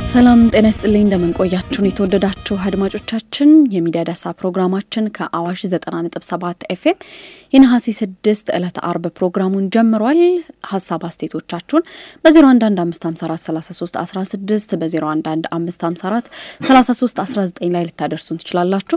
ሰላም ጤና ይስጥልኝ። እንደምንቆያችሁን የተወደዳችሁ አድማጮቻችን የሚዲያ ዳሳ ፕሮግራማችን ከአዋሽ 90.7 ኤፍኤም የነሐሴ 6 ዕለተ አርብ ፕሮግራሙን ጀምሯል። ሀሳብ አስተያየቶቻችሁን በ011554316 በ011554319 ላይ ልታደርሱን ትችላላችሁ።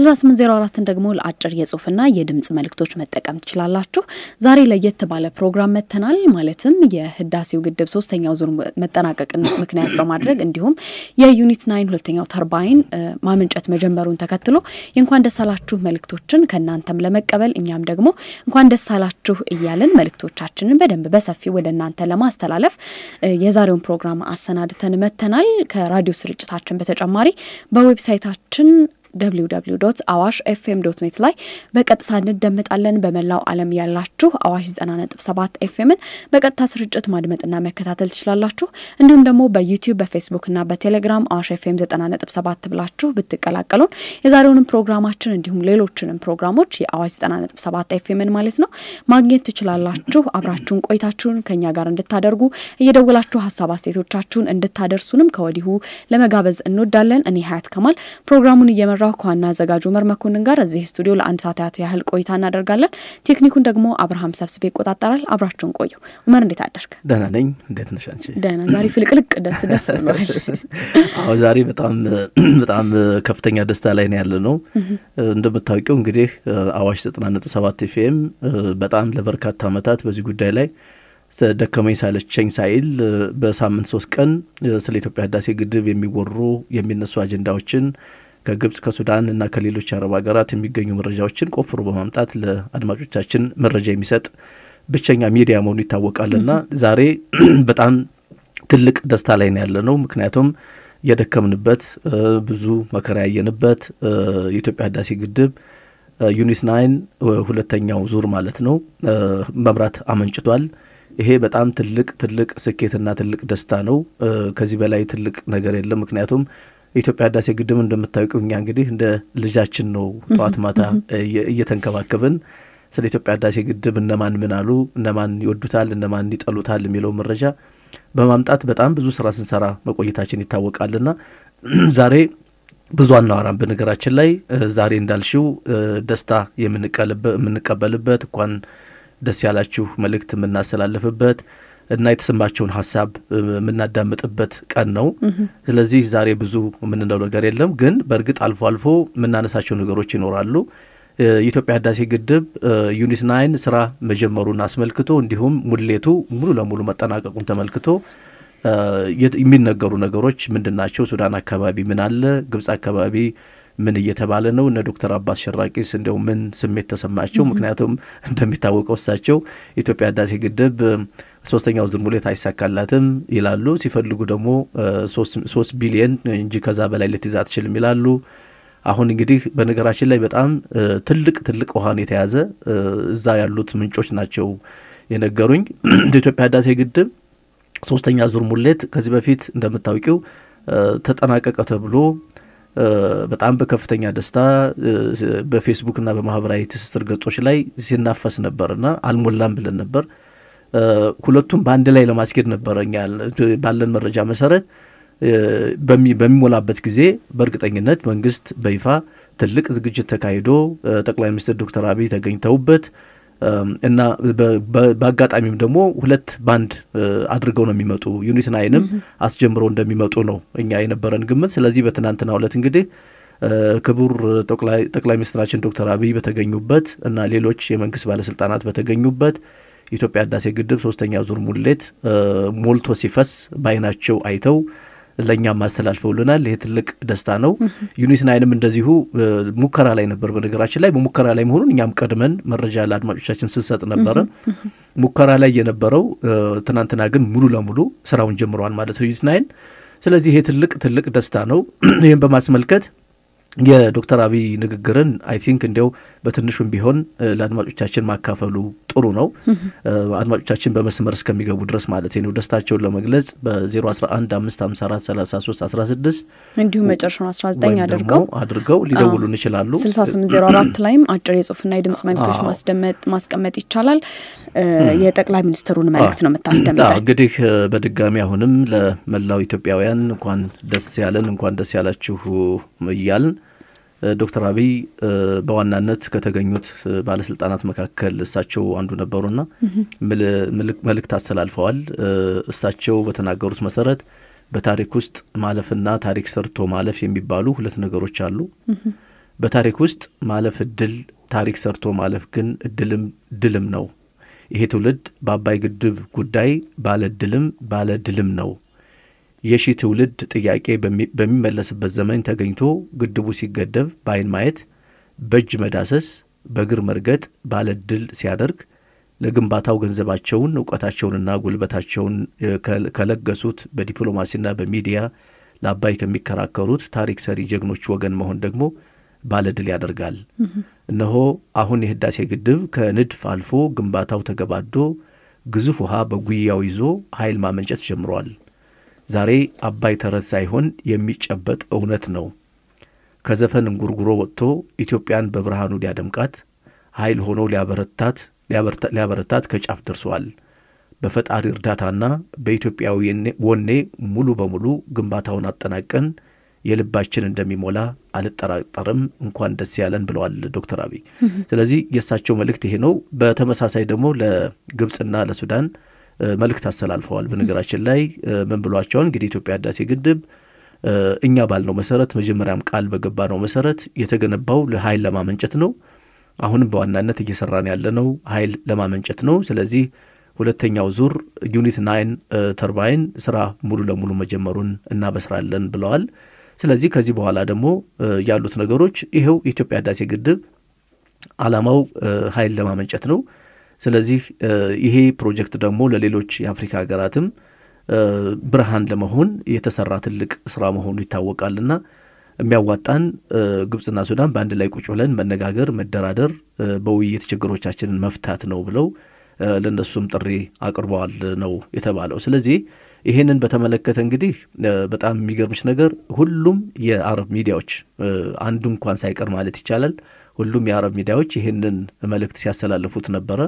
6804ን ደግሞ ለአጭር የጽሁፍና የድምጽ መልእክቶች መጠቀም ትችላላችሁ። ዛሬ ለየት ባለ ፕሮግራም መጥተናል። ማለትም የህዳሴው ግድብ ሶስተኛው ዙር መጠናቀቅን ምክንያት በማድረግ እንዲሁም የዩኒት ናይን ሁለተኛው ተርባይን ማመንጨት መጀመሩን ተከትሎ የእንኳን ደስ አላችሁ መልእክቶችን ከእናንተም ለመቀበል እኛም ደግሞ እንኳን ደስ አላችሁ እያልን መልእክቶቻችንን በደንብ በሰፊው ወደ እናንተ ለማስተላለፍ የዛሬውን ፕሮግራም አሰናድተን መጥተናል። ከራዲዮ ስርጭታችን በተጨማሪ በዌብሳይታችን ደብሊው ደብሊው ዶት አዋሽ ኤፍኤም ዶት ኔት ላይ በቀጥታ እንደመጣለን። በመላው ዓለም ያላችሁ አዋሽ ዘጠና ነጥብ ሰባት ኤፍኤምን በቀጥታ ስርጭት ማድመጥና መከታተል ትችላላችሁ። እንዲሁም ደግሞ በዩቲዩብ በፌስቡክና በቴሌግራም አዋሽ ኤፍኤም ዘጠና ነጥብ ሰባት ብላችሁ ብትቀላቀሉን የዛሬውንም ፕሮግራማችን እንዲሁም ሌሎችንም ፕሮግራሞች የአዋሽ ዘጠና ነጥብ ሰባት ኤፍኤምን ማለት ነው ማግኘት ትችላላችሁ። አብራችሁን ቆይታችሁን ከኛ ጋር እንድታደርጉ እየደወላችሁ ሀሳብ አስተያየቶቻችሁን እንድታደርሱንም ከወዲሁ ለመጋበዝ እንወዳለን። እኔ ሀያት ከማል ፕሮግራሙን እየመ ራው ከዋና አዘጋጁ ኡመር መኮንን ጋር እዚህ ስቱዲዮ ለአንድ ሰዓት ያህል ቆይታ እናደርጋለን። ቴክኒኩን ደግሞ አብርሃም ሰብስቤ ይቆጣጠራል። አብራችሁን ቆዩ። ኡመር እንዴት አደርግ? ደህና ነኝ። እንዴት ነሽ አንቺ? ደህና። ዛሬ ፍልቅልቅ ደስ ደስ ብሏል። አዎ ዛሬ በጣም በጣም ከፍተኛ ደስታ ላይ ነው ያለ ነው። እንደምታውቂው እንግዲህ አዋሽ ዘጠና ነጥብ ሰባት ኤፍኤም በጣም ለበርካታ ዓመታት በዚህ ጉዳይ ላይ ደከመኝ ሳለቸኝ ሳይል በሳምንት ሶስት ቀን ስለ ኢትዮጵያ ህዳሴ ግድብ የሚወሩ የሚነሱ አጀንዳዎችን ከግብጽ ከሱዳን እና ከሌሎች አረብ ሀገራት የሚገኙ መረጃዎችን ቆፍሮ በማምጣት ለአድማጮቻችን መረጃ የሚሰጥ ብቸኛ ሚዲያ መሆኑ ይታወቃልና ዛሬ በጣም ትልቅ ደስታ ላይ ነው ያለ ነው። ምክንያቱም የደከምንበት ብዙ መከራ ያየንበት የኢትዮጵያ ህዳሴ ግድብ ዩኒት ናይን ሁለተኛው ዙር ማለት ነው መብራት አመንጭቷል። ይሄ በጣም ትልቅ ትልቅ ስኬትና ትልቅ ደስታ ነው። ከዚህ በላይ ትልቅ ነገር የለም። ምክንያቱም የኢትዮጵያ ህዳሴ ግድብ እንደምታውቂው እኛ እንግዲህ እንደ ልጃችን ነው ጠዋት ማታ እየተንከባከብን ስለ ኢትዮጵያ ህዳሴ ግድብ እነማን ምን አሉ፣ እነማን ይወዱታል፣ እነማን ይጠሉታል የሚለው መረጃ በማምጣት በጣም ብዙ ስራ ስንሰራ መቆየታችን ይታወቃልና ዛሬ ብዙ አናወራም። በነገራችን ላይ ዛሬ እንዳልሽው ደስታ የምንቀበልበት እንኳን ደስ ያላችሁ መልእክት የምናስተላልፍበት እና የተሰማቸውን ሀሳብ የምናዳምጥበት ቀን ነው። ስለዚህ ዛሬ ብዙ የምንለው ነገር የለም፣ ግን በእርግጥ አልፎ አልፎ የምናነሳቸው ነገሮች ይኖራሉ። የኢትዮጵያ ህዳሴ ግድብ ዩኒት ናይን ስራ መጀመሩን አስመልክቶ እንዲሁም ሙሌቱ ሙሉ ለሙሉ መጠናቀቁን ተመልክቶ የሚነገሩ ነገሮች ምንድን ናቸው? ሱዳን አካባቢ ምን አለ? ግብጽ አካባቢ ምን እየተባለ ነው? እነ ዶክተር አባስ ሸራቂስ እንዲያው ምን ስሜት ተሰማቸው? ምክንያቱም እንደሚታወቀው እሳቸው የኢትዮጵያ ህዳሴ ግድብ ሶስተኛው ዙር ሙሌት አይሳካላትም ይላሉ። ሲፈልጉ ደግሞ ሶስት ቢሊየን እንጂ ከዛ በላይ ልትይዝ አትችልም ይላሉ። አሁን እንግዲህ በነገራችን ላይ በጣም ትልቅ ትልቅ ውሃን የተያዘ እዛ ያሉት ምንጮች ናቸው የነገሩኝ። የኢትዮጵያ ህዳሴ ግድብ ሶስተኛ ዙር ሙሌት ከዚህ በፊት እንደምታውቂው ተጠናቀቀ ተብሎ በጣም በከፍተኛ ደስታ በፌስቡክና በማህበራዊ ትስስር ገጾች ላይ ሲናፈስ ነበርና አልሞላም ብለን ነበር። ሁለቱም በአንድ ላይ ለማስኬድ ነበረ እኛ ባለን መረጃ መሰረት በሚሞላበት ጊዜ በእርግጠኝነት መንግስት በይፋ ትልቅ ዝግጅት ተካሂዶ ጠቅላይ ሚኒስትር ዶክተር አብይ ተገኝተውበት እና በአጋጣሚም ደግሞ ሁለት ባንድ አድርገው ነው የሚመጡ ዩኒት ናይንም አስጀምረው እንደሚመጡ ነው እኛ የነበረን ግምት። ስለዚህ በትናንትናው ዕለት እንግዲህ ክቡር ጠቅላይ ሚኒስትራችን ዶክተር አብይ በተገኙበት እና ሌሎች የመንግስት ባለስልጣናት በተገኙበት የኢትዮጵያ ህዳሴ ግድብ ሶስተኛ ዙር ሙሌት ሞልቶ ሲፈስ በአይናቸው አይተው ለእኛም አስተላልፈውልናል። ይሄ ትልቅ ደስታ ነው። ዩኒት ናይንም እንደዚሁ ሙከራ ላይ ነበር። በነገራችን ላይ በሙከራ ላይ መሆኑን እኛም ቀድመን መረጃ ለአድማጮቻችን ስንሰጥ ነበረ። ሙከራ ላይ የነበረው ትናንትና ግን ሙሉ ለሙሉ ስራውን ጀምረዋል ማለት ነው ዩኒት ናይን። ስለዚህ ይሄ ትልቅ ትልቅ ደስታ ነው። ይህም በማስመልከት የዶክተር አብይ ንግግርን አይ ቲንክ እንዲያው በትንሹም ቢሆን ለአድማጮቻችን ማካፈሉ ጥሩ ነው። አድማጮቻችን በመስመር እስከሚገቡ ድረስ ማለት ነው ደስታቸውን ለመግለጽ በ011 554 33 16 እንዲሁም መጨረሻውን 19 አድርገው አድርገው ሊደውሉን ይችላሉ። 6804 ላይም አጭር የጽሁፍና የድምጽ መልእክቶች ማስደመጥ ማስቀመጥ ይቻላል። የጠቅላይ ሚኒስትሩን መልእክት ነው የምታስደምጠው። እንግዲህ በድጋሚ አሁንም ለመላው ኢትዮጵያውያን እንኳን ደስ ያለን እንኳን ደስ ያላችሁ እያልን ዶክተር አብይ በዋናነት ከተገኙት ባለስልጣናት መካከል እሳቸው አንዱ ነበሩና መልእክት አስተላልፈዋል። እሳቸው በተናገሩት መሰረት በታሪክ ውስጥ ማለፍና ታሪክ ሰርቶ ማለፍ የሚባሉ ሁለት ነገሮች አሉ። በታሪክ ውስጥ ማለፍ እድል፣ ታሪክ ሰርቶ ማለፍ ግን እድልም ድልም ነው። ይሄ ትውልድ በአባይ ግድብ ጉዳይ ባለ እድልም ባለ ድልም ነው። የሺህ ትውልድ ጥያቄ በሚመለስበት ዘመን ተገኝቶ ግድቡ ሲገደብ በዓይን ማየት፣ በእጅ መዳሰስ፣ በእግር መርገጥ ባለ ድል ሲያደርግ ለግንባታው ገንዘባቸውን እውቀታቸውንና ጉልበታቸውን ከለገሱት በዲፕሎማሲና በሚዲያ ለአባይ ከሚከራከሩት ታሪክ ሰሪ ጀግኖች ወገን መሆን ደግሞ ባለ ድል ያደርጋል። እነሆ አሁን የህዳሴ ግድብ ከንድፍ አልፎ ግንባታው ተገባዶ ግዙፍ ውሃ በጉያው ይዞ ኃይል ማመንጨት ጀምሯል። ዛሬ አባይ ተረት ሳይሆን የሚጨበጥ እውነት ነው። ከዘፈን እንጉርጉሮ ወጥቶ ኢትዮጵያን በብርሃኑ ሊያደምቃት ኃይል ሆኖ ሊያበረታት ሊያበረታት ከጫፍ ደርሷል። በፈጣሪ እርዳታና በኢትዮጵያዊ ወኔ ሙሉ በሙሉ ግንባታውን አጠናቀን የልባችን እንደሚሞላ አልጠራጠርም። እንኳን ደስ ያለን ብለዋል ዶክተር አብይ። ስለዚህ የእሳቸው መልእክት ይሄ ነው። በተመሳሳይ ደግሞ ለግብጽና ለሱዳን መልእክት አስተላልፈዋል። በነገራችን ላይ ምን ብሏቸዋል? እንግዲህ ኢትዮጵያ ህዳሴ ግድብ እኛ ባልነው መሰረት መጀመሪያም ቃል በገባ ነው መሰረት የተገነባው ለኃይል ለማመንጨት ነው። አሁንም በዋናነት እየሰራን ያለነው ኃይል ለማመንጨት ነው። ስለዚህ ሁለተኛው ዙር ዩኒት ናይን ተርባይን ስራ ሙሉ ለሙሉ መጀመሩን እናበስራለን ብለዋል። ስለዚህ ከዚህ በኋላ ደግሞ ያሉት ነገሮች ይኸው የኢትዮጵያ ህዳሴ ግድብ ዓላማው ኃይል ለማመንጨት ነው። ስለዚህ ይሄ ፕሮጀክት ደግሞ ለሌሎች የአፍሪካ ሀገራትም ብርሃን ለመሆን የተሰራ ትልቅ ስራ መሆኑ ይታወቃልና የሚያዋጣን ግብጽና ሱዳን በአንድ ላይ ቁጭ ብለን መነጋገር፣ መደራደር፣ በውይይት ችግሮቻችንን መፍታት ነው ብለው ለእነሱም ጥሪ አቅርበዋል ነው የተባለው። ስለዚህ ይህንን በተመለከተ እንግዲህ በጣም የሚገርምች ነገር ሁሉም የአረብ ሚዲያዎች አንዱ እንኳን ሳይቀር ማለት ይቻላል ሁሉም የአረብ ሚዲያዎች ይህንን መልእክት ሲያስተላልፉት ነበረ።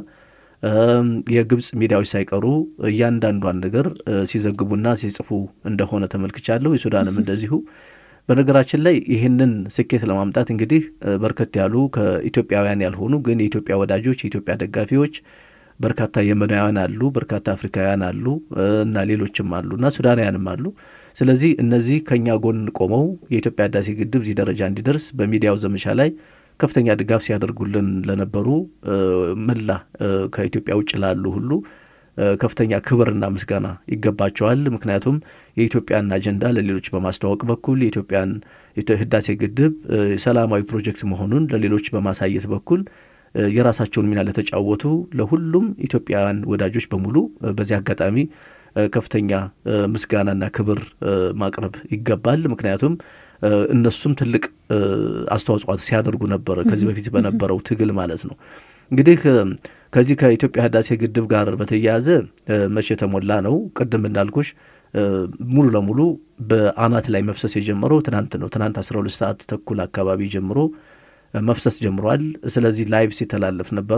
የግብጽ ሚዲያዎች ሳይቀሩ እያንዳንዷን ነገር ሲዘግቡና ሲጽፉ እንደሆነ ተመልክቻለሁ። የሱዳንም እንደዚሁ። በነገራችን ላይ ይህንን ስኬት ለማምጣት እንግዲህ በርከት ያሉ ከኢትዮጵያውያን ያልሆኑ ግን የኢትዮጵያ ወዳጆች፣ የኢትዮጵያ ደጋፊዎች በርካታ የመናውያን አሉ፣ በርካታ አፍሪካውያን አሉ እና ሌሎችም አሉ እና ሱዳናውያንም አሉ። ስለዚህ እነዚህ ከእኛ ጎን ቆመው የኢትዮጵያ ህዳሴ ግድብ እዚህ ደረጃ እንዲደርስ በሚዲያው ዘመቻ ላይ ከፍተኛ ድጋፍ ሲያደርጉልን ለነበሩ መላ ከኢትዮጵያ ውጭ ላሉ ሁሉ ከፍተኛ ክብርና ምስጋና ይገባቸዋል። ምክንያቱም የኢትዮጵያን አጀንዳ ለሌሎች በማስተዋወቅ በኩል የኢትዮጵያን ህዳሴ ግድብ ሰላማዊ ፕሮጀክት መሆኑን ለሌሎች በማሳየት በኩል የራሳቸውን ሚና ለተጫወቱ ለሁሉም ኢትዮጵያውያን ወዳጆች በሙሉ በዚህ አጋጣሚ ከፍተኛ ምስጋናና ክብር ማቅረብ ይገባል። ምክንያቱም እነሱም ትልቅ አስተዋጽኦ ሲያደርጉ ነበረ ከዚህ በፊት በነበረው ትግል ማለት ነው። እንግዲህ ከዚህ ከኢትዮጵያ ህዳሴ ግድብ ጋር በተያያዘ መቼ የተሞላ ነው? ቅድም እንዳልኩሽ ሙሉ ለሙሉ በአናት ላይ መፍሰስ የጀመረው ትናንት ነው። ትናንት አስራ ሁለት ሰዓት ተኩል አካባቢ ጀምሮ መፍሰስ ጀምሯል። ስለዚህ ላይቭ ሲተላለፍ ነበረ።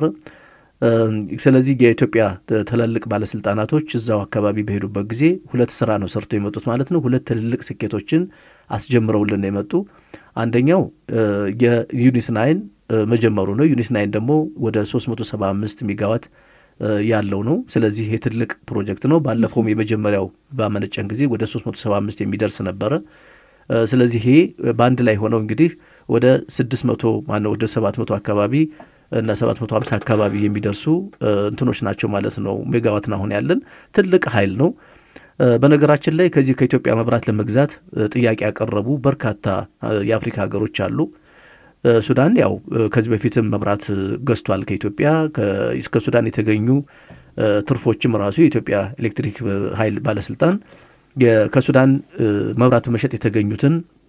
ስለዚህ የኢትዮጵያ ትላልቅ ባለስልጣናቶች እዛው አካባቢ በሄዱበት ጊዜ ሁለት ስራ ነው ሰርቶ የመጡት ማለት ነው። ሁለት ትልልቅ ስኬቶችን አስጀምረውልን ነው የመጡ። አንደኛው የዩኒት ናይን መጀመሩ ነው። ዩኒት ናይን ደግሞ ወደ 375 ሜጋዋት ያለው ነው። ስለዚህ ይህ ትልቅ ፕሮጀክት ነው። ባለፈውም የመጀመሪያው ባመነጨን ጊዜ ወደ 375 የሚደርስ ነበረ። ስለዚህ ይሄ በአንድ ላይ ሆነው እንግዲህ ወደ 600 ማነው ወደ 700 አካባቢ እና 750 አካባቢ የሚደርሱ እንትኖች ናቸው ማለት ነው። ሜጋዋትን አሁን ያለን ትልቅ ኃይል ነው። በነገራችን ላይ ከዚህ ከኢትዮጵያ መብራት ለመግዛት ጥያቄ ያቀረቡ በርካታ የአፍሪካ ሀገሮች አሉ። ሱዳን ያው ከዚህ በፊትም መብራት ገዝቷል ከኢትዮጵያ። ከሱዳን የተገኙ ትርፎችም ራሱ የኢትዮጵያ ኤሌክትሪክ ኃይል ባለስልጣን ከሱዳን መብራት በመሸጥ የተገኙትን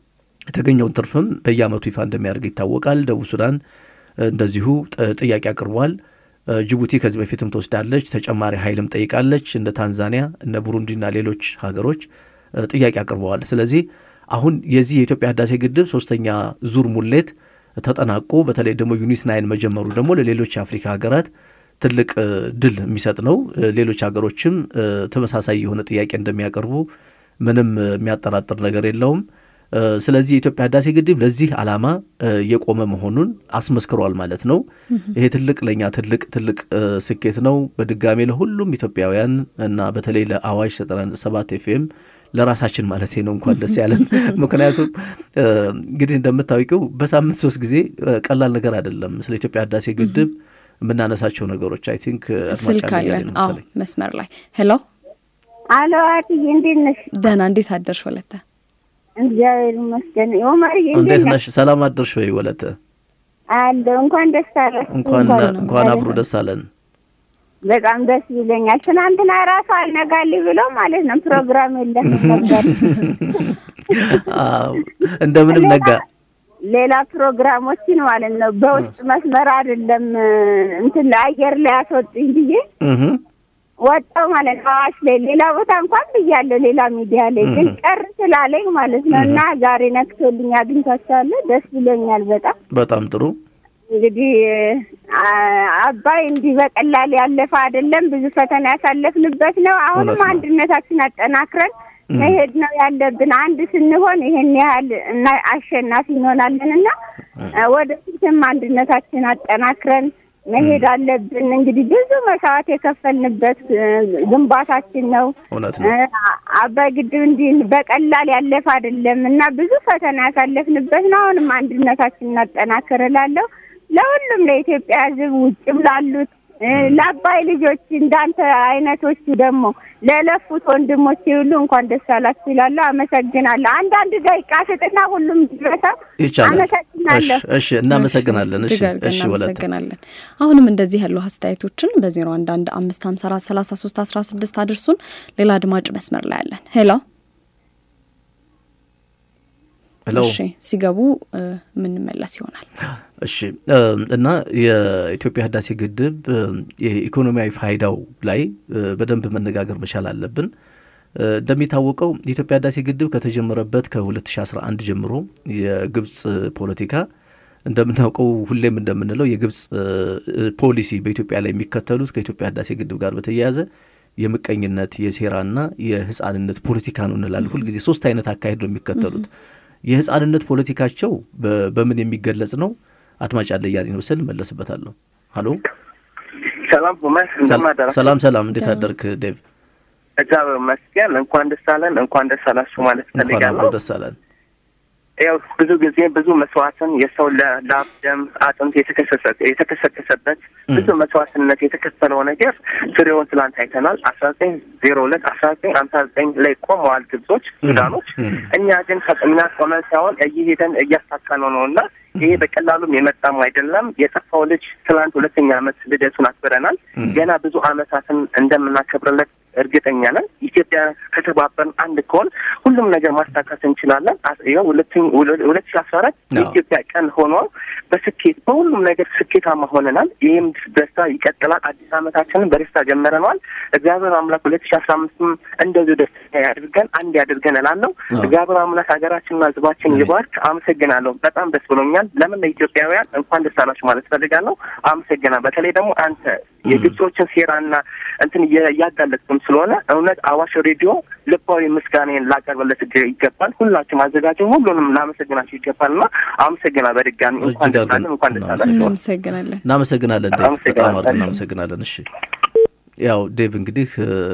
የተገኘውን ትርፍም በየአመቱ ይፋ እንደሚያደርግ ይታወቃል። ደቡብ ሱዳን እንደዚሁ ጥያቄ አቅርቧል። ጅቡቲ ከዚህ በፊትም ትወስዳለች፣ ተጨማሪ ኃይልም ጠይቃለች። እንደ ታንዛኒያ እነ ቡሩንዲና ሌሎች ሀገሮች ጥያቄ አቅርበዋል። ስለዚህ አሁን የዚህ የኢትዮጵያ ህዳሴ ግድብ ሶስተኛ ዙር ሙሌት ተጠናቆ በተለይ ደግሞ ዩኒት ናይን መጀመሩ ደግሞ ለሌሎች የአፍሪካ ሀገራት ትልቅ ድል የሚሰጥ ነው። ሌሎች ሀገሮችም ተመሳሳይ የሆነ ጥያቄ እንደሚያቀርቡ ምንም የሚያጠራጥር ነገር የለውም። ስለዚህ የኢትዮጵያ ህዳሴ ግድብ ለዚህ ዓላማ የቆመ መሆኑን አስመስክሯል ማለት ነው። ይሄ ትልቅ ለእኛ ትልቅ ትልቅ ስኬት ነው። በድጋሜ ለሁሉም ኢትዮጵያውያን እና በተለይ ለአዋሽ ዘጠና ነጥብ ሰባት ኤፍኤም ለራሳችን ማለት ነው እንኳን ደስ ያለን። ምክንያቱም እንግዲህ እንደምታውቂው በሳምንት ሶስት ጊዜ ቀላል ነገር አይደለም ስለ ኢትዮጵያ ህዳሴ ግድብ የምናነሳቸው ነገሮች አይ ቲንክ ስልክ አለን። አዎ መስመር ላይ ሄሎ፣ አሎ አትዬ እንዴት ነሽ? ደህና። እንዴት አደርሽ ወለተ? እግዚአብሔር ይመስገን። ኦማርዬ እንዴት ነሽ? ሰላም አደርሽ ወይ ወለተ? አለ እንኳን ደስ አለ። እንኳን እንኳን አብሮ ደስ አለን። በጣም ደስ ይለኛል። ትናንትና ራሱ አልነጋልኝ ብሎ ማለት ነው ፕሮግራም የለም ነበር። እንደምንም ነጋ ሌላ ፕሮግራሞችን ማለት ነው በውስጥ መስመር አይደለም እንትን ለአየር ላይ አስወጡኝ ብዬ ወጣው ማለት ነው። አዋሽ ላይ ሌላ ቦታ እንኳን ብያለሁ፣ ሌላ ሚዲያ ላይ ግን ቀር ስላለኝ ማለት ነው። እና ዛሬ ነክቶልኝ አግኝቷቸዋለሁ። ደስ ብሎኛል በጣም በጣም ጥሩ። እንግዲህ አባይ እንዲህ በቀላል ያለፈ አይደለም። ብዙ ፈተና ያሳለፍንበት ነው። አሁንም አንድነታችን አጠናክረን መሄድ ነው ያለብን። አንድ ስንሆን ይሄን ያህል እና አሸናፊ እንሆናለን እና ወደፊትም አንድነታችን አጠናክረን መሄድ አለብን። እንግዲህ ብዙ መስዋዕት የከፈልንበት ግንባታችን ነው። እውነት ነው። አባይ ግድብ እንዲህ በቀላል ያለፈ አይደለም እና ብዙ ፈተና ያሳለፍንበት ነው። አሁንም አንድነታችን እናጠናክር እላለሁ። ለሁሉም ለኢትዮጵያ ሕዝብ ውጭም ላሉት ለአባይ ልጆች እንዳንተ አይነቶቹ ደግሞ ለለፉት ወንድሞች ሁሉ እንኳን ደስ አላችሁ ይላለሁ። አመሰግናለሁ። አንዳንድ ደቂቃ ስጥና ሁሉም ድረሳ ይቻላል። አመሰግናለሁ። እሺ፣ እናመሰግናለን። እሺ፣ እጅግ አድርገን እሺ፣ ወለተ እናመሰግናለን። አሁንም እንደዚህ ያሉ አስተያየቶችን በዜሮ አንድ አንድ አምስት ሀምሳ አራት ሰላሳ ሶስት አስራ ስድስት አድርሱን። ሌላ አድማጭ መስመር ላይ ያለን ሄሎ ሄሎ እሺ ሲገቡ የምንመለስ ይሆናል። እሺ እና የኢትዮጵያ ህዳሴ ግድብ የኢኮኖሚያዊ ፋይዳው ላይ በደንብ መነጋገር መቻል አለብን። እንደሚታወቀው የኢትዮጵያ ህዳሴ ግድብ ከተጀመረበት ከ2011 ጀምሮ የግብጽ ፖለቲካ እንደምናውቀው ሁሌም እንደምንለው የግብጽ ፖሊሲ በኢትዮጵያ ላይ የሚከተሉት ከኢትዮጵያ ህዳሴ ግድብ ጋር በተያያዘ የምቀኝነት የሴራና የህፃንነት ፖለቲካ ነው እንላለን። ሁልጊዜ ሶስት አይነት አካሄድ ነው የሚከተሉት። የህፃንነት ፖለቲካቸው በምን የሚገለጽ ነው? አድማጭ አለ እያለኝ ነው ስል መለስበታለሁ። ሀሎ ሰላም ኡመር፣ እንደማደራ ሰላም ሰላም፣ እንዴት አደርክ ዴቭ? እግዚአብሔር ይመስገን። እንኳን ደስ አለን፣ እንኳን ደስ አላችሁ ማለት እንኳን ፈልጋለሁ። አብሮ ደስ አለን። ያው ብዙ ጊዜ ብዙ መስዋዕትን የሰው ላብ፣ ደም፣ አጥንት የተከሰከሰበት ብዙ መስዋዕትነት የተከፈለው ነገር ፍሬውን ትላንት አይተናል። አስራ ዘጠኝ ዜሮ ሁለት አስራ ዘጠኝ ሀምሳ ዘጠኝ ላይ ቆመዋል ግብጾች፣ ሱዳኖች። እኛ ግን እኛ ቆመን ሳይሆን እየሄደን እያሳካነው ነው እና ይሄ በቀላሉም የመጣም አይደለም። የጠፋው ልጅ ትላንት ሁለተኛ ዓመት ልደቱን አክብረናል። ገና ብዙ ዓመታትን እንደምናከብርለት እርግጠኛ ነን። ኢትዮጵያ ከተባበርን አንድ ከሆን ሁሉም ነገር ማሳካት እንችላለን። ይኸው ሁለት ሺ አስራ አራት የኢትዮጵያ ቀን ሆኖ በስኬት በሁሉም ነገር ስኬታማ ሆነናል። ይህም ደስታ ይቀጥላል። አዲስ ዓመታችንን በደስታ ጀምረነዋል። እግዚአብሔር አምላክ ሁለት ሺ አስራ አምስትም እንደዚሁ ደስታ ያድርገን፣ አንድ ያድርገን እላለሁ። እግዚአብሔር አምላክ ሀገራችንና ሕዝባችን ይባርክ። አመሰግናለሁ። በጣም ደስ ብሎኛል። ለምን ለኢትዮጵያውያን እንኳን ደስ አላችሁ ማለት ፈልጋለሁ። አመሰግናለሁ። በተለይ ደግሞ አንተ የግብጾችን ሴራና እንትን እያጋለጥክም ስለሆነ እውነት አዋሽ ሬዲዮ ልባዊ ምስጋናን ላቀርብለት ይገባል። ሁላችሁም አዘጋጅም ሁሉንም ላመሰግናችሁ ይገባል እና አመሰግና በድጋሚ እንኳን ደስ አለን፣ እንኳን ደስ አላችሁ። እናመሰግናለን። እናመሰግናለን ዴቭ፣ አመሰግናለሁ። በጣም አድርገን እናመሰግናለን። እሺ ያው ዴቭ እንግዲህ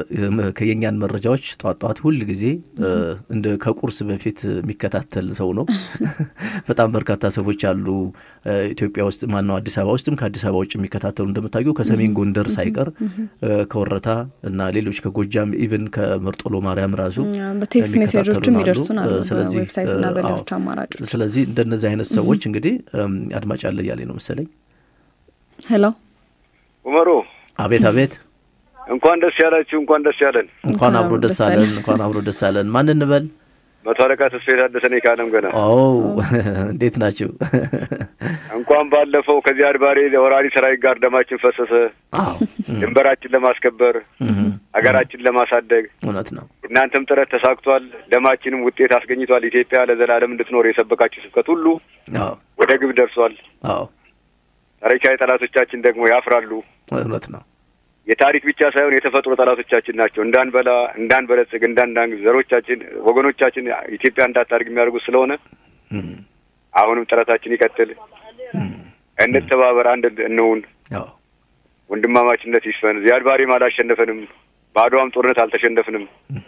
የእኛን መረጃዎች ጧት ጧት ሁል ጊዜ እንደ ከቁርስ በፊት የሚከታተል ሰው ነው። በጣም በርካታ ሰዎች አሉ ኢትዮጵያ ውስጥ ማነው አዲስ አበባ ውስጥም ከአዲስ አበባ ውጭ የሚከታተሉ እንደምታየው ከሰሜን ጎንደር ሳይቀር ከወረታ እና ሌሎች ከጎጃም ኢቭን ከመርጦሎ ማርያም ራሱ በቴክስት ሜሴጆችም ይደርሱን አሉ ስለዚህ በዌብሳይትና አዎ፣ በሌሎች አማራጮች። ስለዚህ እንደነዚህ አይነት ሰዎች እንግዲህ አድማጭ አለ እያለኝ ነው መሰለኝ። ሄሎ ኡመሩ አቤት አቤት፣ እንኳን ደስ ያላችሁ፣ እንኳን ደስ ያለን። እንኳን አብሮ ደስ አለን፣ እንኳን አብሮ ደስ አለን። ማን እንበል? መቶ አለቃ ተስፋዬ ታደሰ ነኝ ከአለም ገና። ኦ እንዴት ናችሁ? እንኳን ባለፈው ከዚህ አድባሬ ወራሪ ሰራዊት ጋር ደማችን ፈሰሰ። አዎ ድንበራችን ለማስከበር ሀገራችን ለማሳደግ እውነት ነው። እናንተም ጥረት ተሳክቷል። ደማችንም ውጤት አስገኝቷል። ኢትዮጵያ ለዘላለም እንድትኖር የሰበካችሁ ስብከት ሁሉ አዎ ወደ ግብ ደርሷል። አዎ ታሪካዊ ጠላቶቻችን ደግሞ ያፍራሉ። እውነት ነው። የታሪክ ብቻ ሳይሆን የተፈጥሮ ጠላቶቻችን ናቸው። እንዳንበላ፣ እንዳንበለጽግ፣ እንዳንዳንግ ዘሮቻችን፣ ወገኖቻችን ኢትዮጵያ እንዳታድግ የሚያደርጉት ስለሆነ እም፣ አሁንም ጥረታችን ይቀጥል። እም፣ እንተባበር፣ አንድ እንሁን። አዎ ወንድማማችነት ይስፈን። ዚያድ ባሬም አላሸነፈንም፣ በአድዋም ጦርነት አልተሸነፍንም።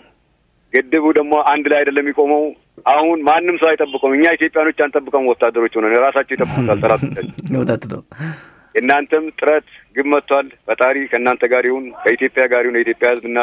ግድቡ ደግሞ አንድ ላይ አይደለም የሚቆመው። አሁን ማንም ሰው አይጠብቀውም። እኛ ኢትዮጵያኖች አንጠብቀውም። ወታደሮች ሆነን ራሳቸው ይጠብቁታል ጠላቶቻችን። እውነት ነው። የእናንተም ጥረት ግብ መጥቷል። ፈጣሪ ከእናንተ ጋር ይሁን፣ ከኢትዮጵያ ጋር ይሁን። የኢትዮጵያ ሕዝብና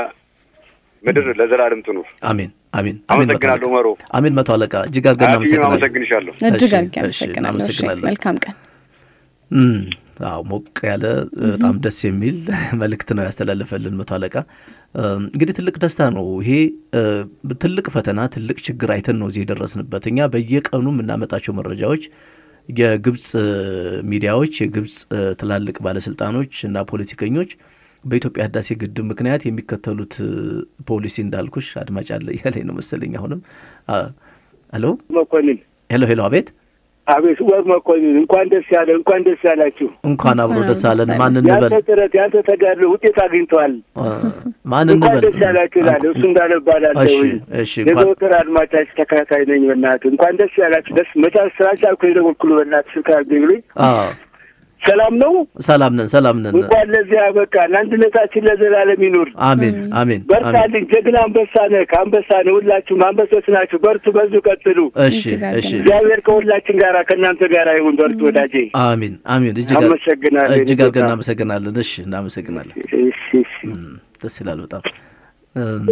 ምድር ለዘላለም ትኑር። አሜን አሜን አሜን። መቶ አመሰግናለሁ። አለቃ መሮ አሜን። መቶ አለቃ እጅግ አድርገን አያትዬም እናመሰግናለን። አመሰግንሻለሁ። እጅግ እሺ፣ አድርጌ እሺ፣ አመሰግናለሁ። እሺ እናመሰግናለን። መልካም ቀን። እም፣ አዎ ሞቅ ያለ በጣም ደስ የሚል መልእክት ነው ያስተላለፈልን መቶ አለቃ። እም፣ እንግዲህ ትልቅ ደስታ ነው ይሄ። እ፣ ትልቅ ፈተና፣ ትልቅ ችግር አይተን ነው እዚህ የደረስንበት። እኛ በየቀኑ የምናመጣቸው መረጃዎች የግብፅ እ፣ ሚዲያዎች፣ የግብፅ እ፣ ትላልቅ ባለስልጣኖች እና ፖለቲከኞች በኢትዮጵያ ህዳሴ ግድብ ምክንያት የሚከተሉት እ፣ ፖሊሲ እንዳልኩሽ አድማጭ አለ እያለኝ ነው መሰለኝ። አሁንም አ፣ ሄሎ መኮንን ሄሎ ሄሎ፣ አቤት አቤት ወር መኮንን እንኳን ደስ ያለ እንኳን ደስ ያላችሁ። እንኳን አብሮ እንኳን ደስ አብሮ አለን። ደስ ማን አለን። እንበል? ያንተ ጥረት ያንተ ተጋድሎ ውጤት አግኝተዋል። አ፣ ማን እንኳን እንበል? ደስ ያላችሁ እላለሁ። እሱ እንዳለ እባላለሁ። እሺ እሺ፣ እንኳን የዘወትር አድማጫችሁ ተከታታይ ነኝ። በእናትህ እንኳን ደስ ያላችሁ። ደስ መቻል ስላልቻልኩ የደወልኩልህ በእናትህ ስልክ አድርገኝ ብሎኝ። አ፣ ሰላም ነው። ሰላም ነን፣ ሰላም ነን። እንኳን ለዚህ ያበቃን። አንድነታችን ለዘላለም ይኑር። አሜን አሜን አሜን። በርታልኝ። ጀግና አንበሳ ነህ። ከአንበሳ ነህ። ሁላችሁም አንበሶች ናችሁ። በርቱ፣ በዙ፣ ቀጥሉ። እሺ እጅግ አድርገን እሺ፣ እግዚአብሔር ከሁላችን ጋር ከእናንተ ጋር ይሁን። በርቱ ወዳጄ። አሜን አሜን። እጅግ አድ- አመሰግናለሁ። እጅግ አድርገን እናመሰግናለን። እሺ እናመሰግናለን። እሺ እሺ። እም፣ ደስ ይላል በጣም እም፣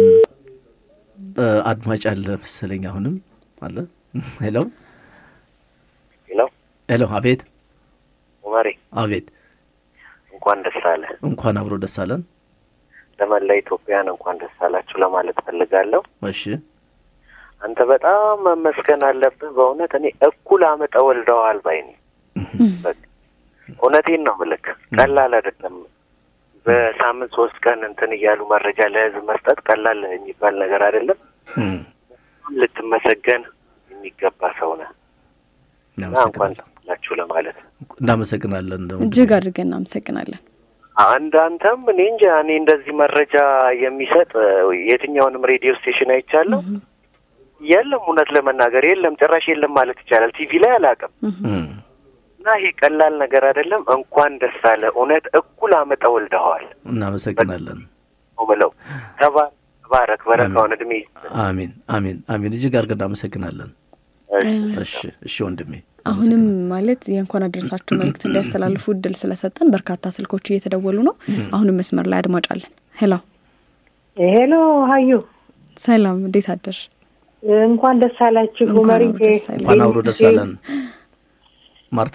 እ፣ አድማጭ አለ መሰለኝ አሁንም አለ። ሄሎ ሄሎ ሄሎ፣ አቤት ኡመሬ አቤት። እንኳን ደስ አለ። እንኳን አብሮ ደስ አለን። ለመላ ኢትዮጵያን እንኳን ደስ አላችሁ ለማለት ፈልጋለሁ። እሺ አንተ በጣም መመስገን አለብህ በእውነት እኔ እኩል አመጠ ወልደዋል ባይ ነኝ። በቃ እውነቴን ነው ምልክ ቀላል አይደለም። በሳምንት ሶስት ቀን እንትን እያሉ መረጃ ለህዝብ መስጠት ቀላል የሚባል ነገር አይደለም። እም፣ ልትመሰገን የሚገባ ሰው ነህ እና እንኳን እናመሰግናለን ደስ አላችሁ ለማለት እናመሰግናለን። እጅግ አድርገን እናመሰግናለን። አንድ አንተም እኔ እንጃ እኔ እንደዚህ መረጃ የሚሰጥ እ፣ የትኛውንም ሬዲዮ ስቴሽን አይቻለሁ። የለም እውነት ለመናገር የለም፣ ጭራሽ የለም ማለት ይቻላል። ቲቪ ላይ አላውቅም። እም፣ እና ይሄ ቀላል ነገር አይደለም። እንኳን ደስ አለ። እውነት እኩል አመጠ ወልደዋል እናመሰግናለን። ነው ብለው ተባ- ተባረክ፣ በረካውን እድሜ አሜን አሜን አሜን። እጅግ አድርገን እናመሰግናለን። እሺ እሺ ወንድሜ አሁንም ማለት የእንኳን አደረሳችሁ መልእክት እንዲያስተላልፉ እድል ስለሰጠን በርካታ ስልኮች እየተደወሉ ነው። አሁንም መስመር ላይ አድማጭ አለን። ሄሎ ሄሎ ሀዩ ሰላም፣ እንዴት አደርሽ? እንኳን ደስ አላችሁ። እንኳን መሪ አብሮ ደስ አለን። እንኳን አብሮ ደስ አለን። ማርታ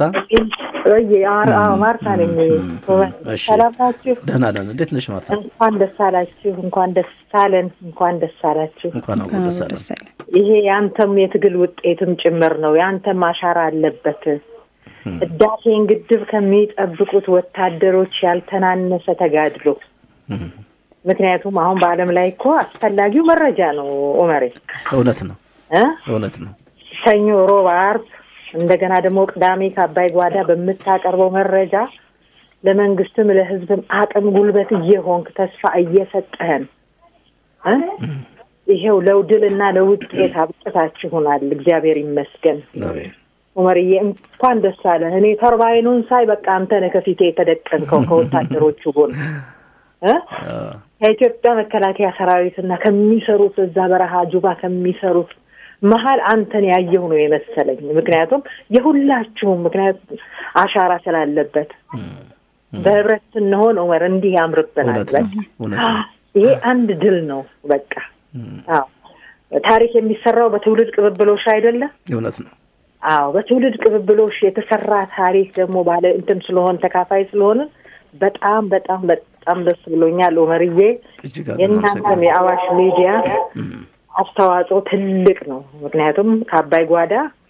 ማርታ ነኝ። እሺ። ሰላም ናችሁ? ደህና ነን። እንዴት ነሽ ማርታ? እንኳን ደስ አላችሁ። እንኳን ደስ አለን። እንኳን ደስ አላችሁ። እንኳን አብሮ እንኳን ደስ አብሮ አለን። ደስ አለን። ይሄ የአንተም የትግል ውጤትም ጭምር ነው። የአንተም አሻራ አለበት። ህዳሴን ግድብ ከሚጠብቁት ወታደሮች ያልተናነሰ ተጋድሎ። እም፣ ምክንያቱም አሁን በዓለም ላይ እኮ አስፈላጊው መረጃ ነው ኡመሬ እውነት ነው እ እውነት ነው። ሰኞ፣ ሮብ፣ አርብ እንደገና ደግሞ ቅዳሜ ከአባይ ጓዳ በምታቀርበው መረጃ ለመንግስትም ለህዝብም አቅም ጉልበት እየሆንክ ተስፋ እየሰጠህን እ ይሄው ለውድል እና ለውጤት አብቅታችሁናል። እግዚአብሔር ይመስገን። አሜን ኡመርዬ እንኳን ደስ አለ። እኔ ተርባይኑን ሳይ በቃ አንተ ነህ ከፊቴ የተደቀንከው ከወታደሮቹ ጎን እ አ፣ ከኢትዮጵያ መከላከያ ሰራዊትና ከሚሰሩት እዛ በረሃ ጁባ ከሚሰሩት መሀል አንተን ያየሁ ነው የመሰለኝ። ምክንያቱም የሁላችሁም ምክንያቱም አሻራ ስላለበት በህብረት ስንሆን ዑመር እንዲህ ያምርብናል። እውነት ነው በቃ እውነት ነው። ይሄ አንድ ድል ነው። በቃ እም፣ አዎ ታሪክ የሚሰራው በትውልድ ቅብብሎሽ አይደለም? እውነት ነው። አዎ በትውልድ ቅብብሎሽ የተሰራ ታሪክ ደግሞ ባለ እንትን ስለሆን ተካፋይ ስለሆንን በጣም በጣም በጣም ደስ ብሎኛል ዑመርዬ። እጅግ አድርገን የእናንተም እናመሰግናለን። የአዋሽ ሚዲያ አስተዋጽኦ ትልቅ ነው። ምክንያቱም ከአባይ ጓዳ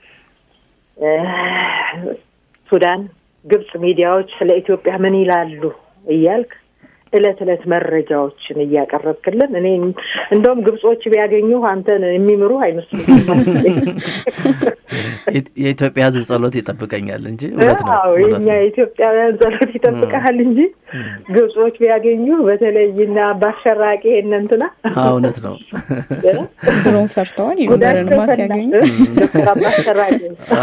ሱዳን፣ ግብጽ ሚዲያዎች ስለ ኢትዮጵያ ምን ይላሉ እያልክ እለት እለት መረጃዎችን እያቀረብክልን እኔ እንደውም ግብጾች ቢያገኙ አንተን የሚምሩ አይመስሉም። የኢትዮጵያ ሕዝብ ጸሎት ይጠብቀኛል እንጂ እውነት ነው። የኛ የኢትዮጵያውያን ጸሎት ይጠብቀሃል እንጂ ግብጾች ቢያገኙ በተለይ እና ባሸራቂ እንትና እውነት ነው። ድሮም ፈርተዋል። ዩበርንማ ሲያገኙ ዶክተር አባሸራቂ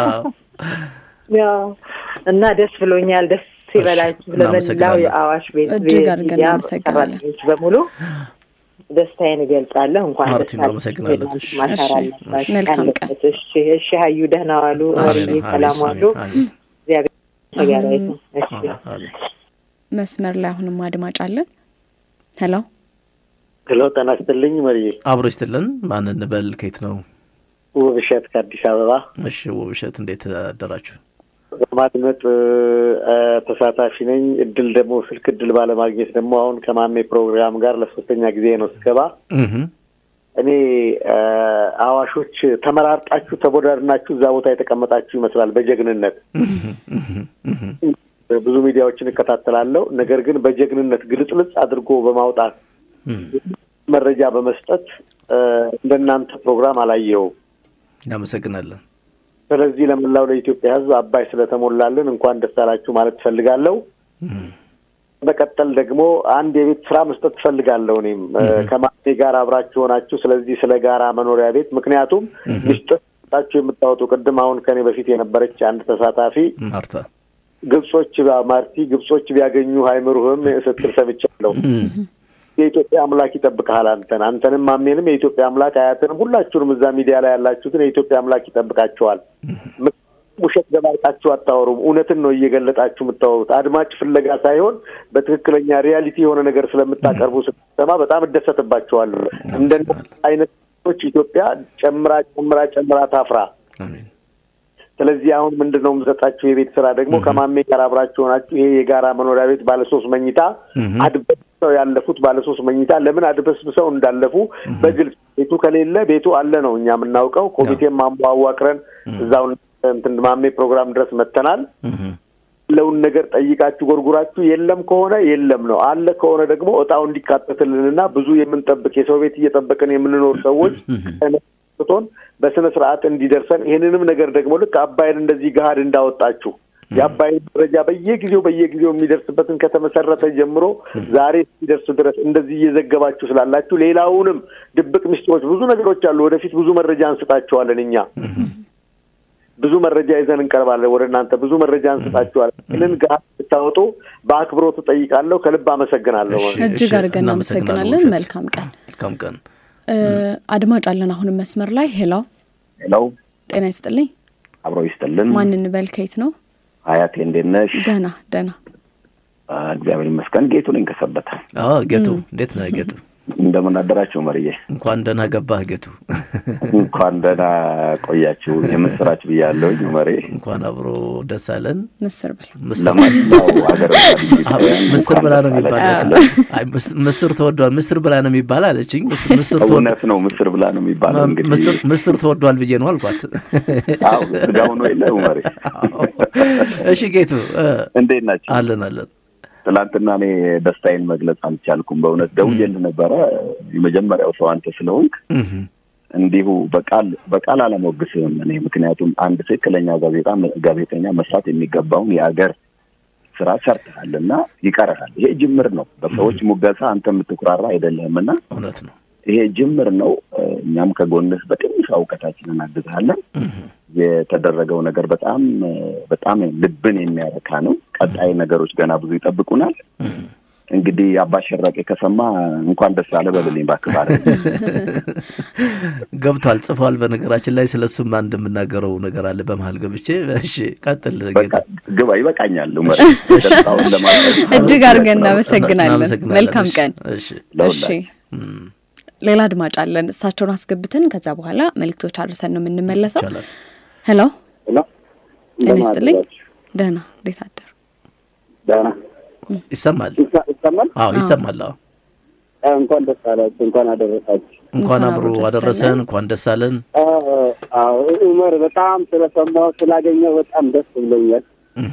ያው እና ደስ ብሎኛል። ደስ ይበላችሁ ለመላው የአዋሽ ቤት እጅግ አድርገን እናመሰግናለን በሙሉ ደስታዬን እገልጻለሁ። እንኳን ማርቲ ደስ እናመሰግናለን። አላችሁ። ማሻር አለባችሁ። መልካም ቀን። ቀለበት። እሺ፣ እሺ። ሀዩ ደህና ዋሉ። ወርዬ ሰላም ዋሉ። እግዚአብሔር ተጋራ ይሁን። እሺ መስመር ላይ አሁንም አድማጭ አለን። ሄሎ ሄሎ፣ ጤና ይስጥልኝ መርዬ። አብሮ ይስጥልን። ማን እንበል? ከየት ነው? ውብሸት ከአዲስ አበባ እሺ ውብሸት፣ እንዴት አደራችሁ? በማድመጥ ተሳታፊ ነኝ። እድል ደግሞ ስልክ እድል ባለማግኘት ደግሞ አሁን ከማሜ ፕሮግራም ጋር ለሶስተኛ ጊዜ ነው ስገባ። እኔ አዋሾች ተመራርጣችሁ ተቦዳድናችሁ እዛ ቦታ የተቀመጣችሁ ይመስላል በጀግንነት ብዙ ሚዲያዎችን እከታተላለሁ። ነገር ግን በጀግንነት ግልጽልጽ አድርጎ በማውጣት መረጃ በመስጠት እንደናንተ ፕሮግራም አላየውም። እናመሰግናለን። ስለዚህ ለመላው ለኢትዮጵያ ሕዝብ አባይ ስለተሞላልን እንኳን ደስ አላችሁ ማለት ትፈልጋለሁ። በቀጠል ደግሞ አንድ የቤት ስራ መስጠት ትፈልጋለሁ። እኔም ከማሜ ጋር አብራችሁ ሆናችሁ ስለዚህ ስለ ጋራ መኖሪያ ቤት ምክንያቱም ሚስጥር ታችሁ የምታወጡ ቅድም አሁን ከኔ በፊት የነበረች አንድ ተሳታፊ ማርታ ግብጾች ማርቲ ግብጾች ቢያገኙ አይምሩህም ስትል ሰምቻለሁ። የኢትዮጵያ አምላክ ይጠብቅሃል። አንተን አንተንም ማሜንም የኢትዮጵያ አምላክ አያትንም ሁላችሁንም እዛ ሚዲያ ላይ ያላችሁትን የኢትዮጵያ አምላክ ይጠብቃቸዋል። ውሸት ገባጣችሁ አታወሩም። እውነትን ነው እየገለጣችሁ የምታወሩት። አድማጭ ፍለጋ ሳይሆን በትክክለኛ ሪያሊቲ የሆነ ነገር ስለምታቀርቡ ስትሰማ በጣም እደሰትባቸዋለሁ። እንደ አይነት ች ኢትዮጵያ ጨምራ ጨምራ ጨምራ ታፍራ። ስለዚህ አሁን ምንድን ነው የምሰጣችሁ የቤት ስራ ደግሞ ከማሜ ጋር አብራችሁ ሆናችሁ ይሄ የጋራ መኖሪያ ቤት ባለሶስት መኝታ አድበስብሰው ያለፉት ባለሶስት መኝታ ለምን አድበስብሰው እንዳለፉ በግልጽ ቤቱ ከሌለ ቤቱ አለ ነው እኛ የምናውቀው። ኮሚቴም አዋቅረን እዛው እንትን ማሜ ፕሮግራም ድረስ መጥተናል። ያለውን ነገር ጠይቃችሁ ጎርጉራችሁ የለም ከሆነ የለም ነው፣ አለ ከሆነ ደግሞ እጣው እንዲካተትልንና ብዙ የምንጠብቅ የሰው ቤት እየጠበቅን የምንኖር ሰዎች ቶን በስነ ስርዓት እንዲደርሰን ይህንንም ነገር ደግሞ ልክ አባይን እንደዚህ ገሀድ እንዳወጣችሁ የአባይን ደረጃ በየጊዜው በየጊዜው የሚደርስበትን ከተመሰረተ ጀምሮ ዛሬ እስኪደርሱ ድረስ እንደዚህ እየዘገባችሁ ስላላችሁ ሌላውንም ድብቅ ምስጢሮች ብዙ ነገሮች አሉ። ወደፊት ብዙ መረጃ እንስጣቸዋለን። እኛ ብዙ መረጃ ይዘን እንቀርባለን ወደ እናንተ ብዙ መረጃ እንስጣችኋለን። ይህንን ገሀድ ብታወጡ በአክብሮት እጠይቃለሁ። ከልብ አመሰግናለሁ። እጅግ አድርገን እናመሰግናለን። መልካም ቀን። መልካም ቀን። አድማጭ አለን አሁንም መስመር ላይ ሄሎ ሄሎ፣ ጤና ይስጥልኝ። አብሮ ይስጥልን። ማን እንበል? ከየት ነው? ሀያቴ እንዴት ነሽ? ደህና ደህና፣ እግዚአብሔር ይመስገን። ጌቱ ነኝ ከሰበታ። ጌቱ እንዴት ነህ ጌቱ? እንደምን አደራችሁ መርዬ? እንኳን ደህና ገባህ ጌቱ። እንኳን ደህና ቆያችሁ። የምስራች ብያለሁኝ መሬ። እንኳን አብሮ ደስ አለን። ምስር ብላ ለማንኛው ሀገር ምስር ብላ ነው የሚባል ምስር ተወዷል፣ ምስር ብላ ነው የሚባል አለችኝ። ምስር እውነት ነው፣ ምስር ብላ ነው የሚባለው። እንግዲህ ምስር ተወዷል ብዬ ነው አልኳት። አዎ ስጋው ነው የለ መሬ። እሺ ጌቱ እንዴት ናቸው? አለን አለን ትላንትና እኔ ደስታዬን መግለጽ አልቻልኩም። በእውነት ደውዬልህ ነበረ። የመጀመሪያው ሰው አንተ ስለሆንክ እንዲሁ በቃል በቃል አለሞግስህም እኔ ምክንያቱም አንድ ትክክለኛ ጋዜጣ ጋዜጠኛ መስራት የሚገባውን የአገር ስራ ሰርተሃል እና ይቀርሃል። ይሄ ጅምር ነው። በሰዎች ሙገሳ አንተ የምትኩራራ አይደለህም እና እውነት ነው። ይሄ ጅምር ነው። እኛም ከጎንህ በትንሽ እውቀታችን እናግዝሃለን። የተደረገው ነገር በጣም በጣም ልብን የሚያረካ ነው። ቀጣይ ነገሮች ገና ብዙ ይጠብቁናል። እንግዲህ አባ ሸራቄ ከሰማ እንኳን ደስ አለ በልልኝ እባክህ። ማለት ገብቷል፣ ጽፏል። በነገራችን ላይ ስለ እሱም አንድ የምናገረው ነገር አለ በመሀል ገብቼ። እሺ ቀጥል ግባ፣ ይበቃኛል። እጅግ አድርገን እናመሰግናለን። መልካም ቀን። እሺ ሌላ አድማጭ አለን። እሳቸውን አስገብተን ከዛ በኋላ መልእክቶች አድርሰን ነው የምንመለሰው። ሄሎ ጤና ይስጥልኝ። ደህና እንዴት አደሩ? ደህና ይሰማል? ይሰማል? አዎ ይሰማል። አዎ እንኳን ደስ አላችሁ፣ እንኳን አደረሳችሁ። እንኳን አብሮ አደረሰን። እንኳን ደስ አለን። አዎ ኡመር በጣም ስለሰማሁ ስላገኘው በጣም ደስ ብሎኛል።